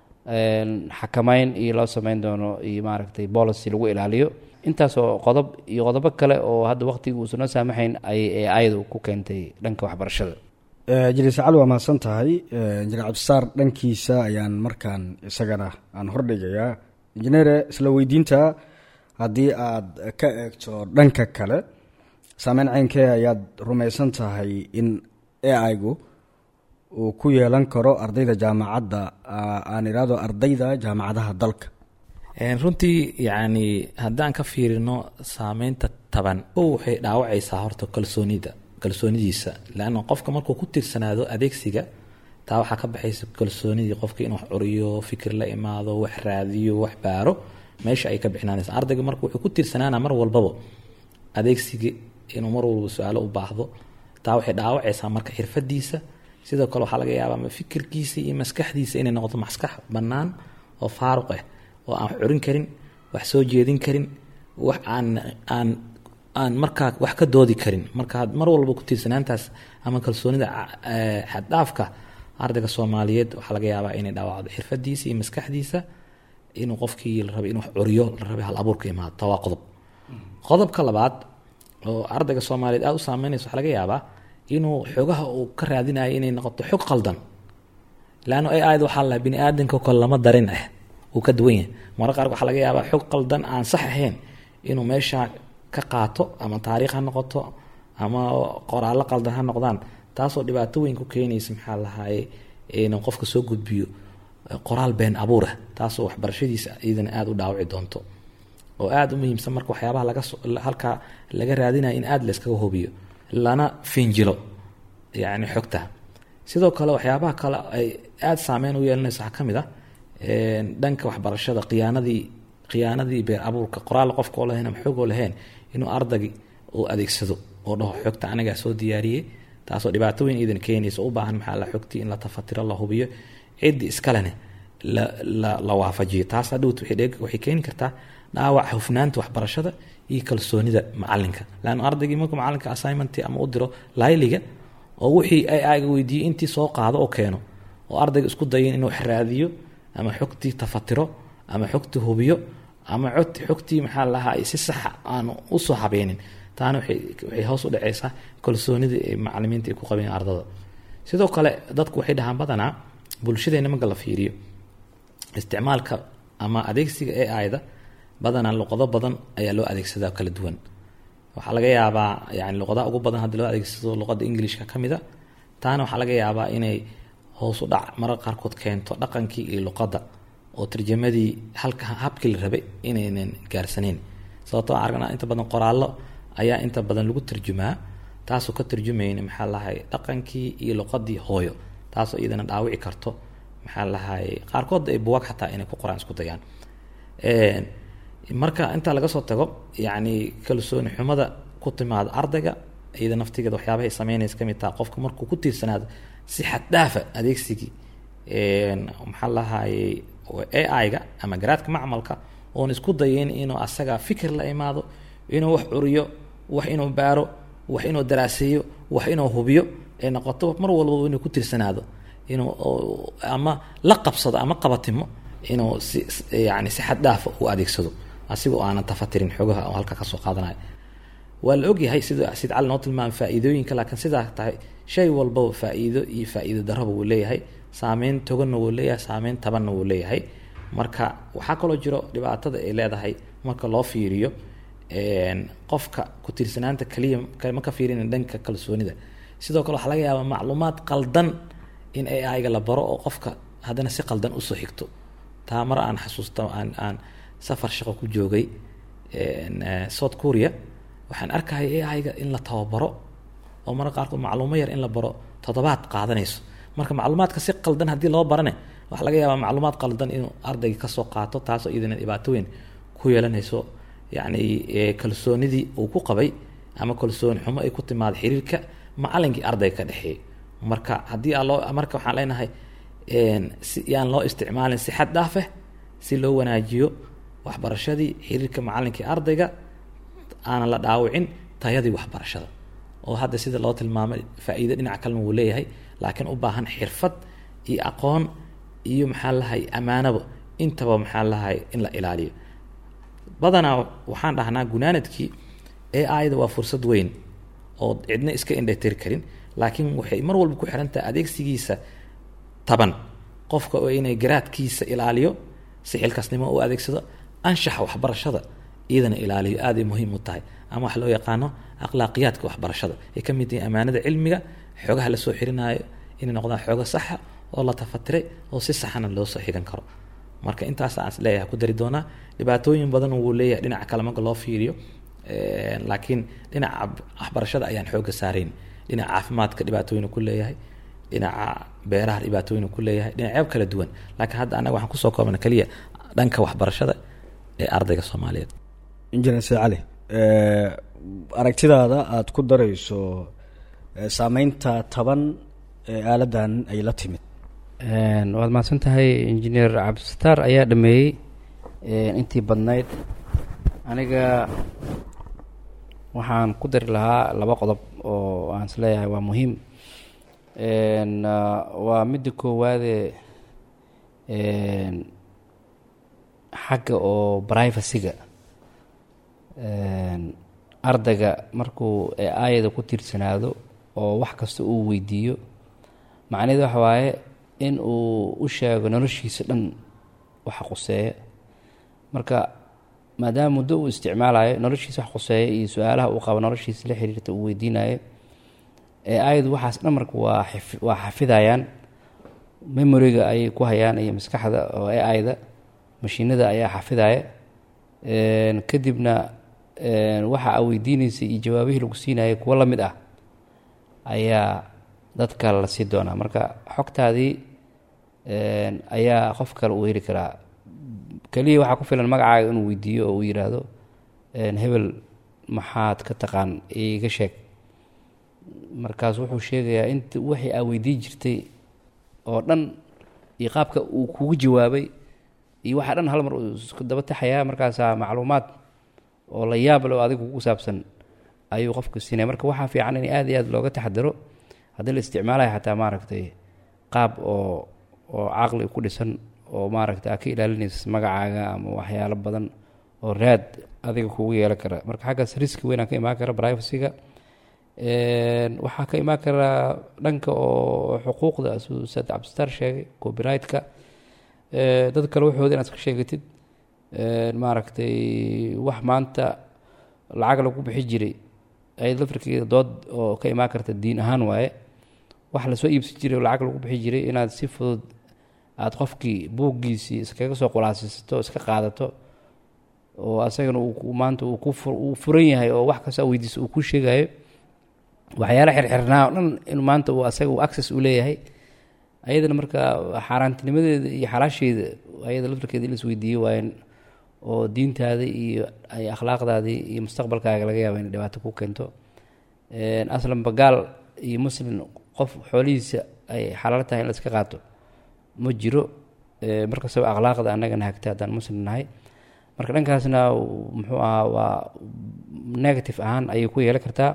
xakameyn iyo loo sameyn doono iyo maaragtay policy lagu ilaaliyo intaasoo qodob iyo qodobo kale oo hadda waqtiga uusan noo saamaxayn ay ayadu ku keentay dhanka waxbarashada jiliis cali waa mahadsan tahay injineer cabdisaar dhankiisa ayaan markaan isagana aan hordhigayaa injineere isla weydiinta haddii aada ka eegto dhanka kale saameyn ceynkee ayaad rumaysan tahay in aigu uu ku yeelan karo ardayda jaamacadda aan idhaahdo ardayda jaamacadaha dalka runtii yacni haddaan ka fiirino saameynta taban kow waxay dhaawacaysaa horta kalsoonida kalsoonidiisa leanna qofka markuu ku tirsanaado adeegsiga taa waxaa ka baxaysa kalsoonidii qofka inuu wax curiyo fikir la imaado wax raadiyo wax baaro meesha ay ka bixinaanaysa ardayga marka wuxuu ku tirsanaana mar walbaba adeegsiga inuu mar walba su-aalo u baahdo taa waxay dhaawacaysaa marka xirfadiisa sidoo kale waxaa laga yaabaa fikirkiisa iyo maskaxdiisa inay noqoto maskax bannaan oo faaruq ah oo aan wax curin karin wax soo jeedin karin wax aan aan aan markaa wax ka doodi karin marka mar walba ku tiirsanaantaas ama kalsoonida xaddhaafka ardayga soomaaliyeed waxaa laga yaabaa inay dhaawacdo xirfadiisa iyo maskaxdiisa inuu qofkii la rabay inuu wax curiyo la rabay hal abuurka imaado taa waa qodob qodobka labaad oo ardayga soomaaliyeed aada u saameynaysa waxaa laga yaabaa inuu xogaha uu ka raadinayo inay noqoto xog qaldan laanno ai aad waxaa la bini aadamka kale lama darin ah uu ka duwan yahay mararka qaar waxaa laga yaabaa xog qaldan aan sax ahayn inuu meesha ka qaato ama taariikh ha noqoto ama qoraallo qaldan ha noqdaan taasoo dhibaato weyn ku keenaysa maxaa lahaye inuu qofka soo gudbiyo qoraal been abuur ah taasoo waxbarashadiisa iyadana aada u dhaawici doonto oo aada u muhiimsan marka waxyaabaha laga halkaa laga raadinaya in aada layskaga hubiyo lana finjilo yacni xogta sidoo kale waxyaabaha kale ay aada saameyn u yeelanaysa waxaa ka mid ah dhanka waxbarashada khiyaanadii khiyaanadii been abuurka qoraal qofkoo lahayn ama xogoo lahayn inuu ardagi uu adeegsado oo dhaho xogta anigaa soo diyaariyey taasoo dhibaato weyn iidan keenaysa u baahan maxaa la xogtii in la tafatiro la hubiyo ciddii iskalene la la la waafajiyo taas hadhowt waxay keeni kartaa dhaawac hufnaanta waxbarashada iyo kalsoonida macalinka laanna ardaygii markuu macalinka assignment ama u diro layliga oo wixii ay aaga weydiiyey intii soo qaado oo keeno oo ardayga isku dayin inuu xiraadiyo ama xogtii tafatiro ama xogtii hubiyo ama xogtii maxaa lahaa si saxa aanu usoo habeenin taana waxay hoos u dhaceysaa kalsoonida ee macalimiinta ay ku qabeen ardada sidoo kale dadku waxay dhahaan badanaa bulshadeena marka la fiiriyo isticmaalka ama adeegsiga ee ayda badanaa luqado badan ayaa loo adeegsadaa kala duwan waxaa laga yaabaa yani luqadaha ugu badan haddii loo adeegsado luqada englishka ka mid a taana waxaa laga yaabaa inay hoos u dhac marar qaarkood keento dhaqankii iyo luqadda oo tarjamadii halka habkii la rabay inaynan gaarsaneyn sababtoo aragnaa inta badan qoraallo ayaa inta badan lagu tarjumaa taasoo ka tarjumayna maxaa lahay dhaqankii iyo luqadii hooyo taasoo iyadana dhaawici karto maxaa lahay qaarkood ay buwag xataa inay ku qoraan isku dayaan marka intaa laga soo tago yacni kalsooni xumada ku timaada ardayga iyada naftigeeda waxyaabahay sameynaysa kamid taha qofka markuu ku tiirsanaado si xad dhaafa adeegsigii maxaa lahayey ai-ga ama garaadka macmalka oon isku dayin inuu asaga fikir la imaado inuu wax curiyo wax inuu baaro wax inuu daraaseeyo wax inuu hubiyo ee noqoto mar walbaba inuu ku tiirsanaado inuu ama la qabsado ama qabatimo inuu si yani si xad dhaafa u adeegsado asigoo aanan tafatirin xogaha oo halka kasoo qaadanayo waa la ogyahay sida sid cali noo tilmaamay faa-iidooyinka laakiin sidaa tahay shay walbaba faa-iido iyo faa-iido daraba wuu leeyahay saameyn toganna wuu leeyahay saameyn tabanna wuu leeyahay marka waxaa kaloo jiro dhibaatada ay leedahay marka loo fiiriyo qofka ku tiirsanaanta kaliya ma ka fiirina dhanka kalsoonida sidoo kale waxaa laga yaabaa macluumaad qaldan in ai-ga la baro oo qofka haddana si qaldan usoo xigto taa mar aan xasuusta aan aan safar shaqo ku joogay south korea waxaan arkaya ai-ga in la tababaro oo marka qaarkood macluumo yar in la baro toddobaad qaadanayso marka macluumaadka si qaldan haddii loo barane waxaa laga yaabaa macluumaad qaldan inuu ardayga kasoo qaato taasoo iyadana dhibaato weyn ku yeelanayso yacni kalsoonidii uu ku qabay ama kalsooni xumo ay ku timaado xiriirka macalinkii ardayga ka dhexeeyay marka haddii aa loo marka waxaan leenahay si yaan loo isticmaalin si xad dhaafeh si loo wanaajiyo waxbarashadii xiriirka macalinkii ardayga aanan la dhaawicin tayadii waxbarashada oo hadda sida loo tilmaamay faa-iido dhinaca kalena wuu leeyahay laakiin u baahan xirfad iyo aqoon iyo maxaa lahay ammaanaba intaba maxaa lahay in la ilaaliyo badanaa waxaan dhahnaa gunaanadkii ee aayada waa fursad weyn oo cidna iska indhatiri karin laakiin waxay mar walba ku xiran tahay adeegsigiisa taban qofka oo inay garaadkiisa ilaaliyo si xilkaasnimo u adeegsado anshaxa waxbarashada iyadana ilaaliyo aaday muhiim u tahay ama wax loo yaqaano akhlaaqiyaadka waxbarashada ay ka mid yihiin ammaanada cilmiga xoogaha lasoo xirinaayo inay noqdaan xoogo saxa oo la tafatiray oo si saxana loo soo xigan karo marka intaas aan isleeyahay ku dari doonaa dhibaatooyin badan wuu leeyahay dhinaca kale marka loo fiiriyo laakiin dhinaca waxbarashada ayaan xooga saarayn dhinaca caafimaadka dhibaatooyin ku leeyahay dhinaca beeraha dhibaatooyin ku leeyahay dhinacyo kala duwan laakiin hadda anaga waxaan kusoo koobna keliya dhanka waxbarashada ee ardayga soomaaliyeed injineer se cali aragtidaada aada ku darayso saameynta taban ee aaladan ay la timid waad mahadsan tahay injineer cabdisataar ayaa dhameeyey intii badnayd aniga waxaan ku dari lahaa laba qodob oo aan is leeyahay waa muhiim waa midda koowaade xagga oo privacyga ardayga markuu aayada ku tiirsanaado oo wax kasta uu weydiiyo macnaheed waxa waaye in uu u sheego noloshiisa dhan waxa quseeya marka maadaama muddo uu isticmaalayo noloshiisa wax quseeya iyo su-aalaha uu qabo noloshiisa la xiriirta uu weydiinayo ee ayadu waxaas dhan marka waa xif- waa xafidayaan memoriga ayay ku hayaan iyo maskaxda oo ee ayda mashiinada ayaa xafidaya Een, kadibna een, waxa aa weydiinaysay iyo jawaabihii lagu siinayay kuwo la mid ah ayaa dadka la sii doonaa marka xogtaadii een, ayaa qof kale uu heli karaa keliya waxaa ku filan magacaaga inuu weydiiyo oo uu yidhaahdo een, hebel maxaad ka taqaan iga sheeg markaas wuxuu sheegayaa inta wixii aa weydiin jirtay oo dhan iyo qaabka uu kugu jawaabay iyo waxaa dhan hal mar uu isku daba taxayaa markaasaa macluumaad oo la yaab leh oo adiga kugu saabsan ayuu qofka siinaya marka waxaa fiican in aad iyo aad looga taxadaro haddii la isticmaalayo xataa maaragtay qaab oo oo caqli ku dhisan oo maaragtay aa ka ilaalinaysa magacaaga ama waxyaalo badan oo raad adiga kugu yeelan kara marka xaggaas riski weynaa ka imaan kara privacyga Een, waxaa ka imaan karaa dhanka oo xuquuqda siduu ustaad cabdistar sheegay copyright-ka Ee, dad kale waxooda inaad iska sheegatid Een, maaragtay wax maanta lacag lagu bixi jiray ayad lafirkeeda dood oo ka imaan karta diin ahaan waaye wax lasoo iibsan jiray oo lacag lagu bixi jiray inaad si fudud aada qofkii buuggiisii iskaga soo qulaasisato iska qaadato oo asagana uu ku- maanta uu ku fu- uu furan yahay oo wax kasta weydiisa uu ku sheegayo waxyaala xirxirnaa oo dhan inuu maanta uu asaga uu access u leeyahay ayadana marka xaaraantinimadeeda iyo xalaasheeda ayada laftarkeeda in la isweydiiyo waayan oo diintaada iyo ay akhlaaqdaadii iyo mustaqbalkaaga laga yaaba inay dhibaato ku keento Een, aslanba gaal iyo muslim qof xoolihiisa ay xalaal tahay in la iska qaato ma jiro Ee, markastaba akhlaaqda annagana hagta haddaan muslim nahay marka dhankaasna uu- muxuu ahaa waa negative ahaan ayay ku yeelan kartaa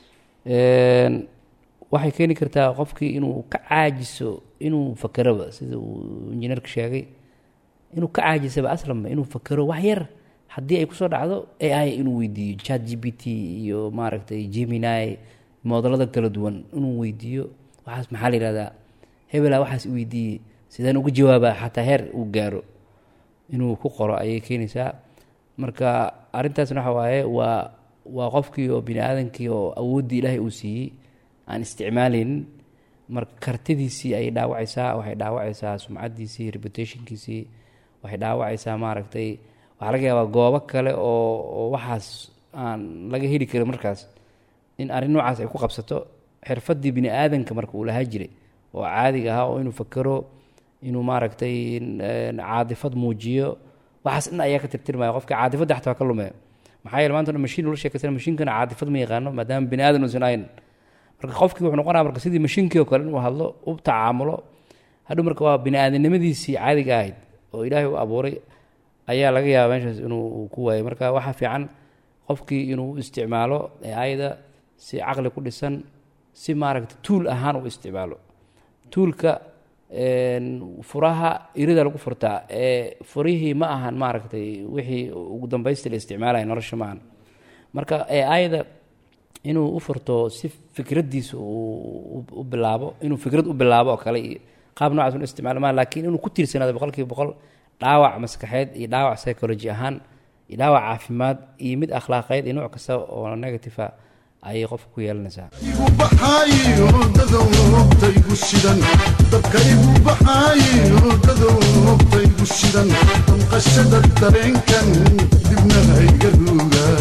Een, waxay keeni kartaa qofkii inuu ka caajiso inuu fakeraba sida uu injineerka sheegay inuu ka caajisaba aslanba inuu fakero wax yar haddii ay kusoo dhacdo ai inuu weydiiyo chat g p t iyo maaragtay gemini moodalada kala duwan inuu weydiiyo waxaas maxaa la yihahdaa hebelaa waxaas weydiiyey sideen uga jawaabaa xataa heer uu gaaro inuu ku qoro ayay keenaysaa marka arrintaasna waxa waaye waa waa qofkii oo bini aadankii oo awooddii ilaahay uu siiyey aan isticmaalaynin marka kartidiisii ayay dhaawacaysaa waxay dhaawacaysaa sumcaddiisii reputationkiisii waxay dhaawacaysaa maaragtay waxaa laga yaabaa goobo kale oo oo waxaas aan laga heli karin markaas in arrin noocaas ay ku qabsato xirfaddii bini aadanka marka uu lahaa jiray oo caadiga ahaa oo inuu fakero inuu maaragtay een, caadifad muujiyo waxaas dhan ayaa ka tirtirmaya qofka caadifadda xataa waa ka lumaya maxaa yeele maanta o dhan mashiin ula sheekaysana mashiinkana caadifad ma yaqaano maadaama bini aadan uusan ahayn marka qofkii wuxuu noqonaya marka sidii mashiinkii oo kale inuu hadlo u tacaamulo hadhow marka waa bini aadanimadiisii caadiga ahayd oo ilaahay u abuuray ayaa laga yaaba meeshaas inuu uu ku waayo marka waxaa fiican qofkii inuu u isticmaalo ayada si caqli ku dhisan si maaragta tuul ahaan u isticmaalo tuulka een, furaha irida lagu furtaa ee furihii ma ahan maaragtay wixii ugu dambaysta la isticmaalaya nolosha ma ahan marka ee ayada inuu u furto si fikraddiisa uu u- u bilaabo inuu fikrad u bilaabo oo kale iyo qaab noocaas inu isticmaalo maa laakiin inuu ku tiirsanaado boqolkiiba boqol dhaawac maskaxeed iyo dhaawac psychology ahaan iyo dhaawac caafimaad iyo mid akhlaaqeed iyo nooc kasta oo negative ah ayay qofka ku yeelanaysaa igu baxaayo dadowtaygu shidan dabka igu baxaayo dadowtaygu shidan damqashada dareenkan dibna hayga ruugaa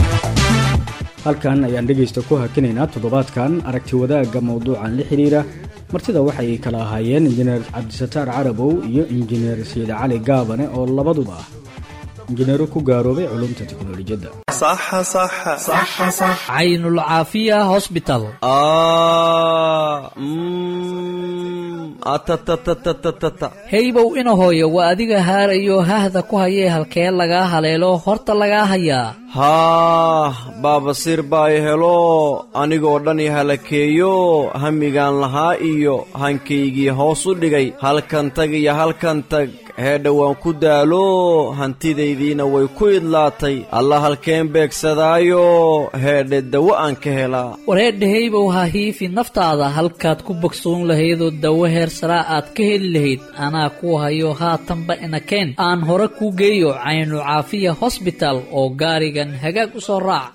halkan ayaan dhegaysta ku hakinaynaa toddobaadkan aragti wadaagga mowduucan la xiriira martida waxay kala ahaayeen injineer cabdisataar carabow iyo injineer sayid cali gaabane oo labaduba ah injineero ku gaaroobay culumta tiknolojiyadda صح صح صح صح caynul caafiya hosbital atatatatata heybow ina hooyo waa adiga haarayo hahda ku hayee halkee lagaa haleelo horta lagaa hayaa haah baabasiir baa i helo anigoo dhan i halakeeyo hamigaan lahaa iyo hankaygii hoos u dhigay halkan tag iyo halkan tag heedha waan ku daalo hantidaydiina way ku idlaatay alla halkeen beegsadaayo heedhe dawo aan ka helaa wareedhahaybow ha hiifi naftaada halkaad ku bogsoon lahaydoo dawo heer saraa aad ka heli lahayd anaa ku hayo haatanba inakeen aan hore kuu geeyo caynu caafiya hosbital oo gaarigan hagaag u soo raac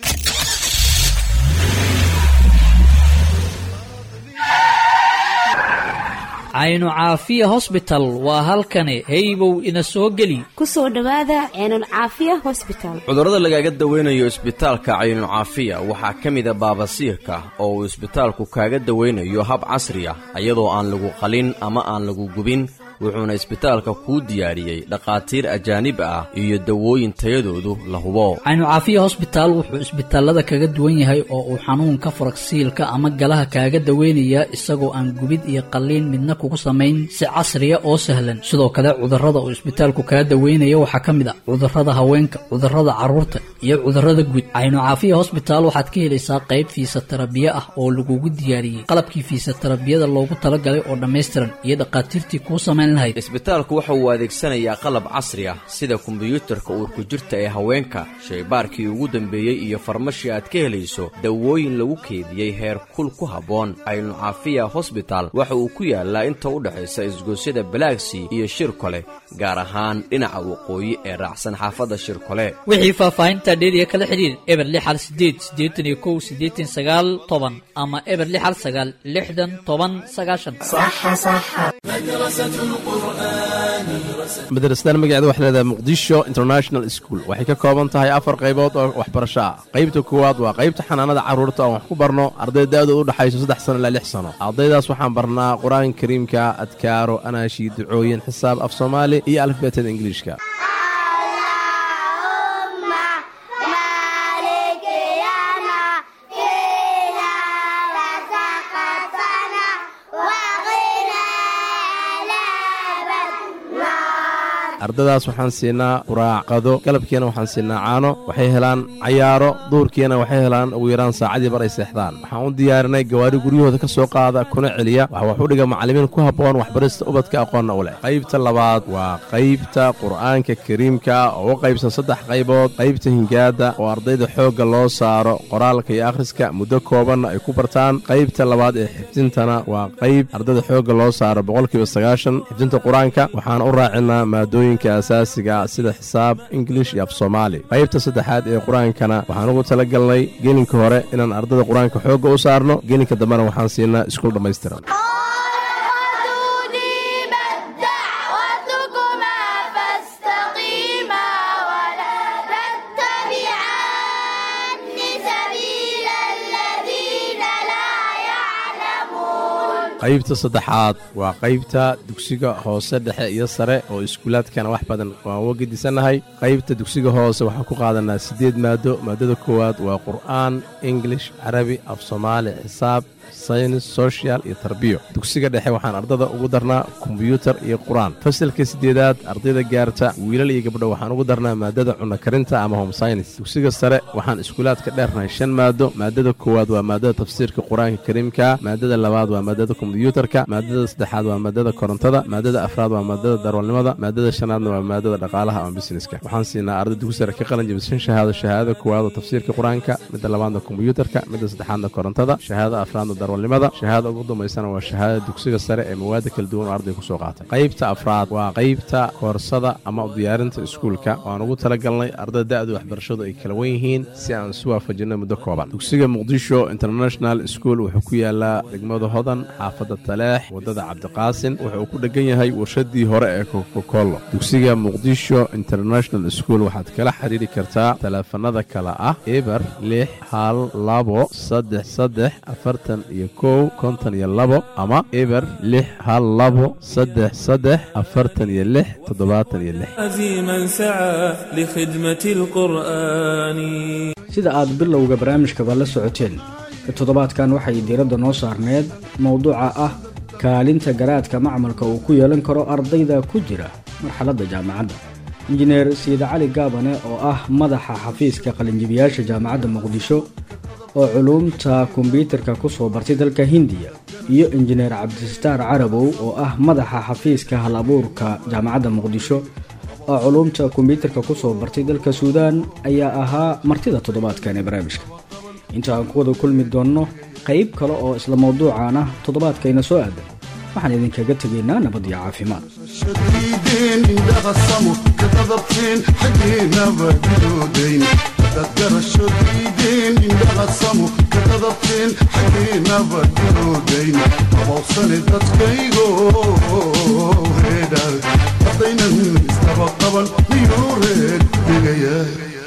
caynu caafiya hosbital waa halkani heybow ina soo geli ku soo dhowaada ceenul caafiya hosbital cudurrada lagaaga dawaynayo isbitaalka caynucaafiya waxaa ka mida baabasiirka oo uu isbitaalku kaaga dawaynayo hab casri ah iyadoo aan lagu qalin ama aan lagu gubin wuxuuna isbitaalka kuu diyaariyey dhakhaatiir ajaanib ah iyo dawooyin tayadoodu la hubo caynu caafiya hosbitaal wuxuu isbitaalada kaga duwan yahay oo uu xanuunka faragsiilka ama galaha kaaga daweynayaa isagoo aan gubid iyo qalliin midna kugu samayn si casriya oo sahlan sidoo kale cudurrada uu isbitaalku kaga daweynaya waxaa ka mid ah cudurrada haweenka cudurrada carruurta iyo cudurrada guud caynu caafiya hosbitaal waxaad ka helaysaa qayb fiisatarabiye ah oo lagugu diyaariyey qalabkii fiisatarabiyada loogu talagalay oo dhammaystiran iyo dhakhaatiirtii kuu samayn isbitaalku waxa uu adeegsanayaa qalab casri ah sida kombiyuutarka uurku jirta ee haweenka shaybaarkii ugu dambeeyey iyo farmashi aad ka helayso dawooyin lagu keediyey heer kul ku habboon caynu caafiya hosbital waxa uu ku yaalaa inta u dhexaysa isgoosyada balaagsy iyo shirkole gaar ahaan dhinaca waqooyi ee raacsan xaafadda shirkole wixii faahfaahinta dheeriya kala xidhiir eber lix hal sideed siddeetan iyo kow siddeetan sagaal toban ama eber lix hal sagaal lixdan toban sagaashan madrasadan magaceeda waxay leedahay muqdisho international school waxay ka kooban tahay afar qaybood oo waxbarasho ah qaybta koowaad waa qaybta xanaanada carruurta oon wax ku barno arday da'dooda u dhexayso saddex sano ilaa lix sano ardaydaas waxaan barnaa qur-aanka kariimka adkaaro anaashi ducooyin xisaab af soomaali iyo alifbeetada ingiliishka ardadaas waxaan siinaa quraacqado galabkiina waxaan siinaa caano waxay helaan cayaaro duurkiina waxay helaan ugu yaraan saacadii bar ay seexdaan waxaan u diyaarinay gawaari guryahooda ka soo qaada kuna celiya waxa wax u dhiga macallimiin ku habboon waxbarista ubadka aqoonna u leh qaybta labaad waa qaybta qur'aanka kariimka oo u qaybsan saddex qaybood qaybta hingaada oo ardayda xoogga loo saaro qoraalka iyo akhriska muddo koobanna ay ku bartaan qaybta labaad ee xifdintana waa qayb ardayda xoogga loo saaro boqolkiiba sagaashan xifdinta qur-aanka waxaan u raacinaa maadooyin asaasiga sida xisaab ingilish iyo af soomaali qaybta saddexaad ee qur-aankana waxaan ugu tala galnay gelinka hore inaan ardada qur-aanka xoogga u saarno gelinka dambena waxaan siinaa iskuul dhammaystiran qaybta saddexaad waa qaybta dugsiga hoose dhexe iyo sare oo iskuulaadkana wax badan waan uga gedisannahay qaybta dugsiga hoose waxaan ku qaadanaa siddeed maado maadada koowaad waa qur'aan ingilish carabi af soomaali xisaab saynis sochial iyo tarbiyo dugsiga dhexe waxaan ardada ugu darnaa kombyuutar iyo qur-aan fasalka siddeedaad ardayda gaarta wiilal iyo gabdho waxaan ugu darnaa maadada cunno karinta ama home synis dugsiga sare waxaan iskuulaadka dheernahay shan maado maadada koowaad waa maadada tafsiirka qur-aanka kariimka maadada labaad waa maadada kombyuutarka maadada saddexaad waa maadada korontada maadada afraad waa maadada darwalnimada maadada shanaadna waa maadada dhaqaalaha ama busineska waxaan siinaa arday dugsi sare ka qalin jabishan shahaado shahaadada koowaad oo tafsiirka qur-aanka midda labaadna kombyuutarka midda saddexaadna korontada shahaadada afraadna darwalnimada shahaada ugu dambaysana waa shahaadada dugsiga sare ee mawaada kala duwan oo arday kusoo qaatay qaybta afraad waa qaybta koorsada ama diyaarinta iskuulka waan ugu talagalnay ardada da'du waxbarashadu ay kala wan yihiin si aan isu waafajinno muddo kooban dugsiga muqdisho international school wuxuu ku yaalaa degmada hodan xaafadda taleex waddada cabdiqaasin wuxuu ku dheggan yahay warshadii hore ee kokokollo dugsiga muqdisho international school waxaad kala xidhiiri kartaa taleefanada kale ah eber lix hal labo saddex saddex afartan iyo kow konton iyo labo ama eber lix hal labo saddex saddex afartan iyo lix toddobaatan iyo lix عزيما سعى لخدمة القرآن sida aad bilowga barnaamijkaba la socoteen toddobaadkan waxay diiradda noo saarneed mowduuca ah kaalinta garaadka macmalka uu ku yeelan karo ardayda ku jira marxaladda jaamacadda injineer siida cali gaabane oo ah madaxa xafiiska qalinjibiyaasha jaamacadda muqdisho oo culuumta kombyuutarka ku soo bartay dalka hindiya iyo injineer cabdistaar carabow oo ah madaxa xafiiska hal abuurka jaamacadda muqdisho oo culuumta kombyuutarka kusoo bartay dalka suudaan ayaa ahaa martida toddobaadkan ee barnaamijka inta aan ku wada kulmi doonno qayb kale oo isla mawduucan ah toddobaadkayna soo aadan waxaan idinkaga tegaynaa nabad iyo caafimaad شديدين اندغصموا كتضبطين حقينا بدودين تذكر الشديدين اندغصموا كتضبطين حقينا بدودين أبوصني تتكيغو هيدا قضينا استبقبا ميوريك بقيا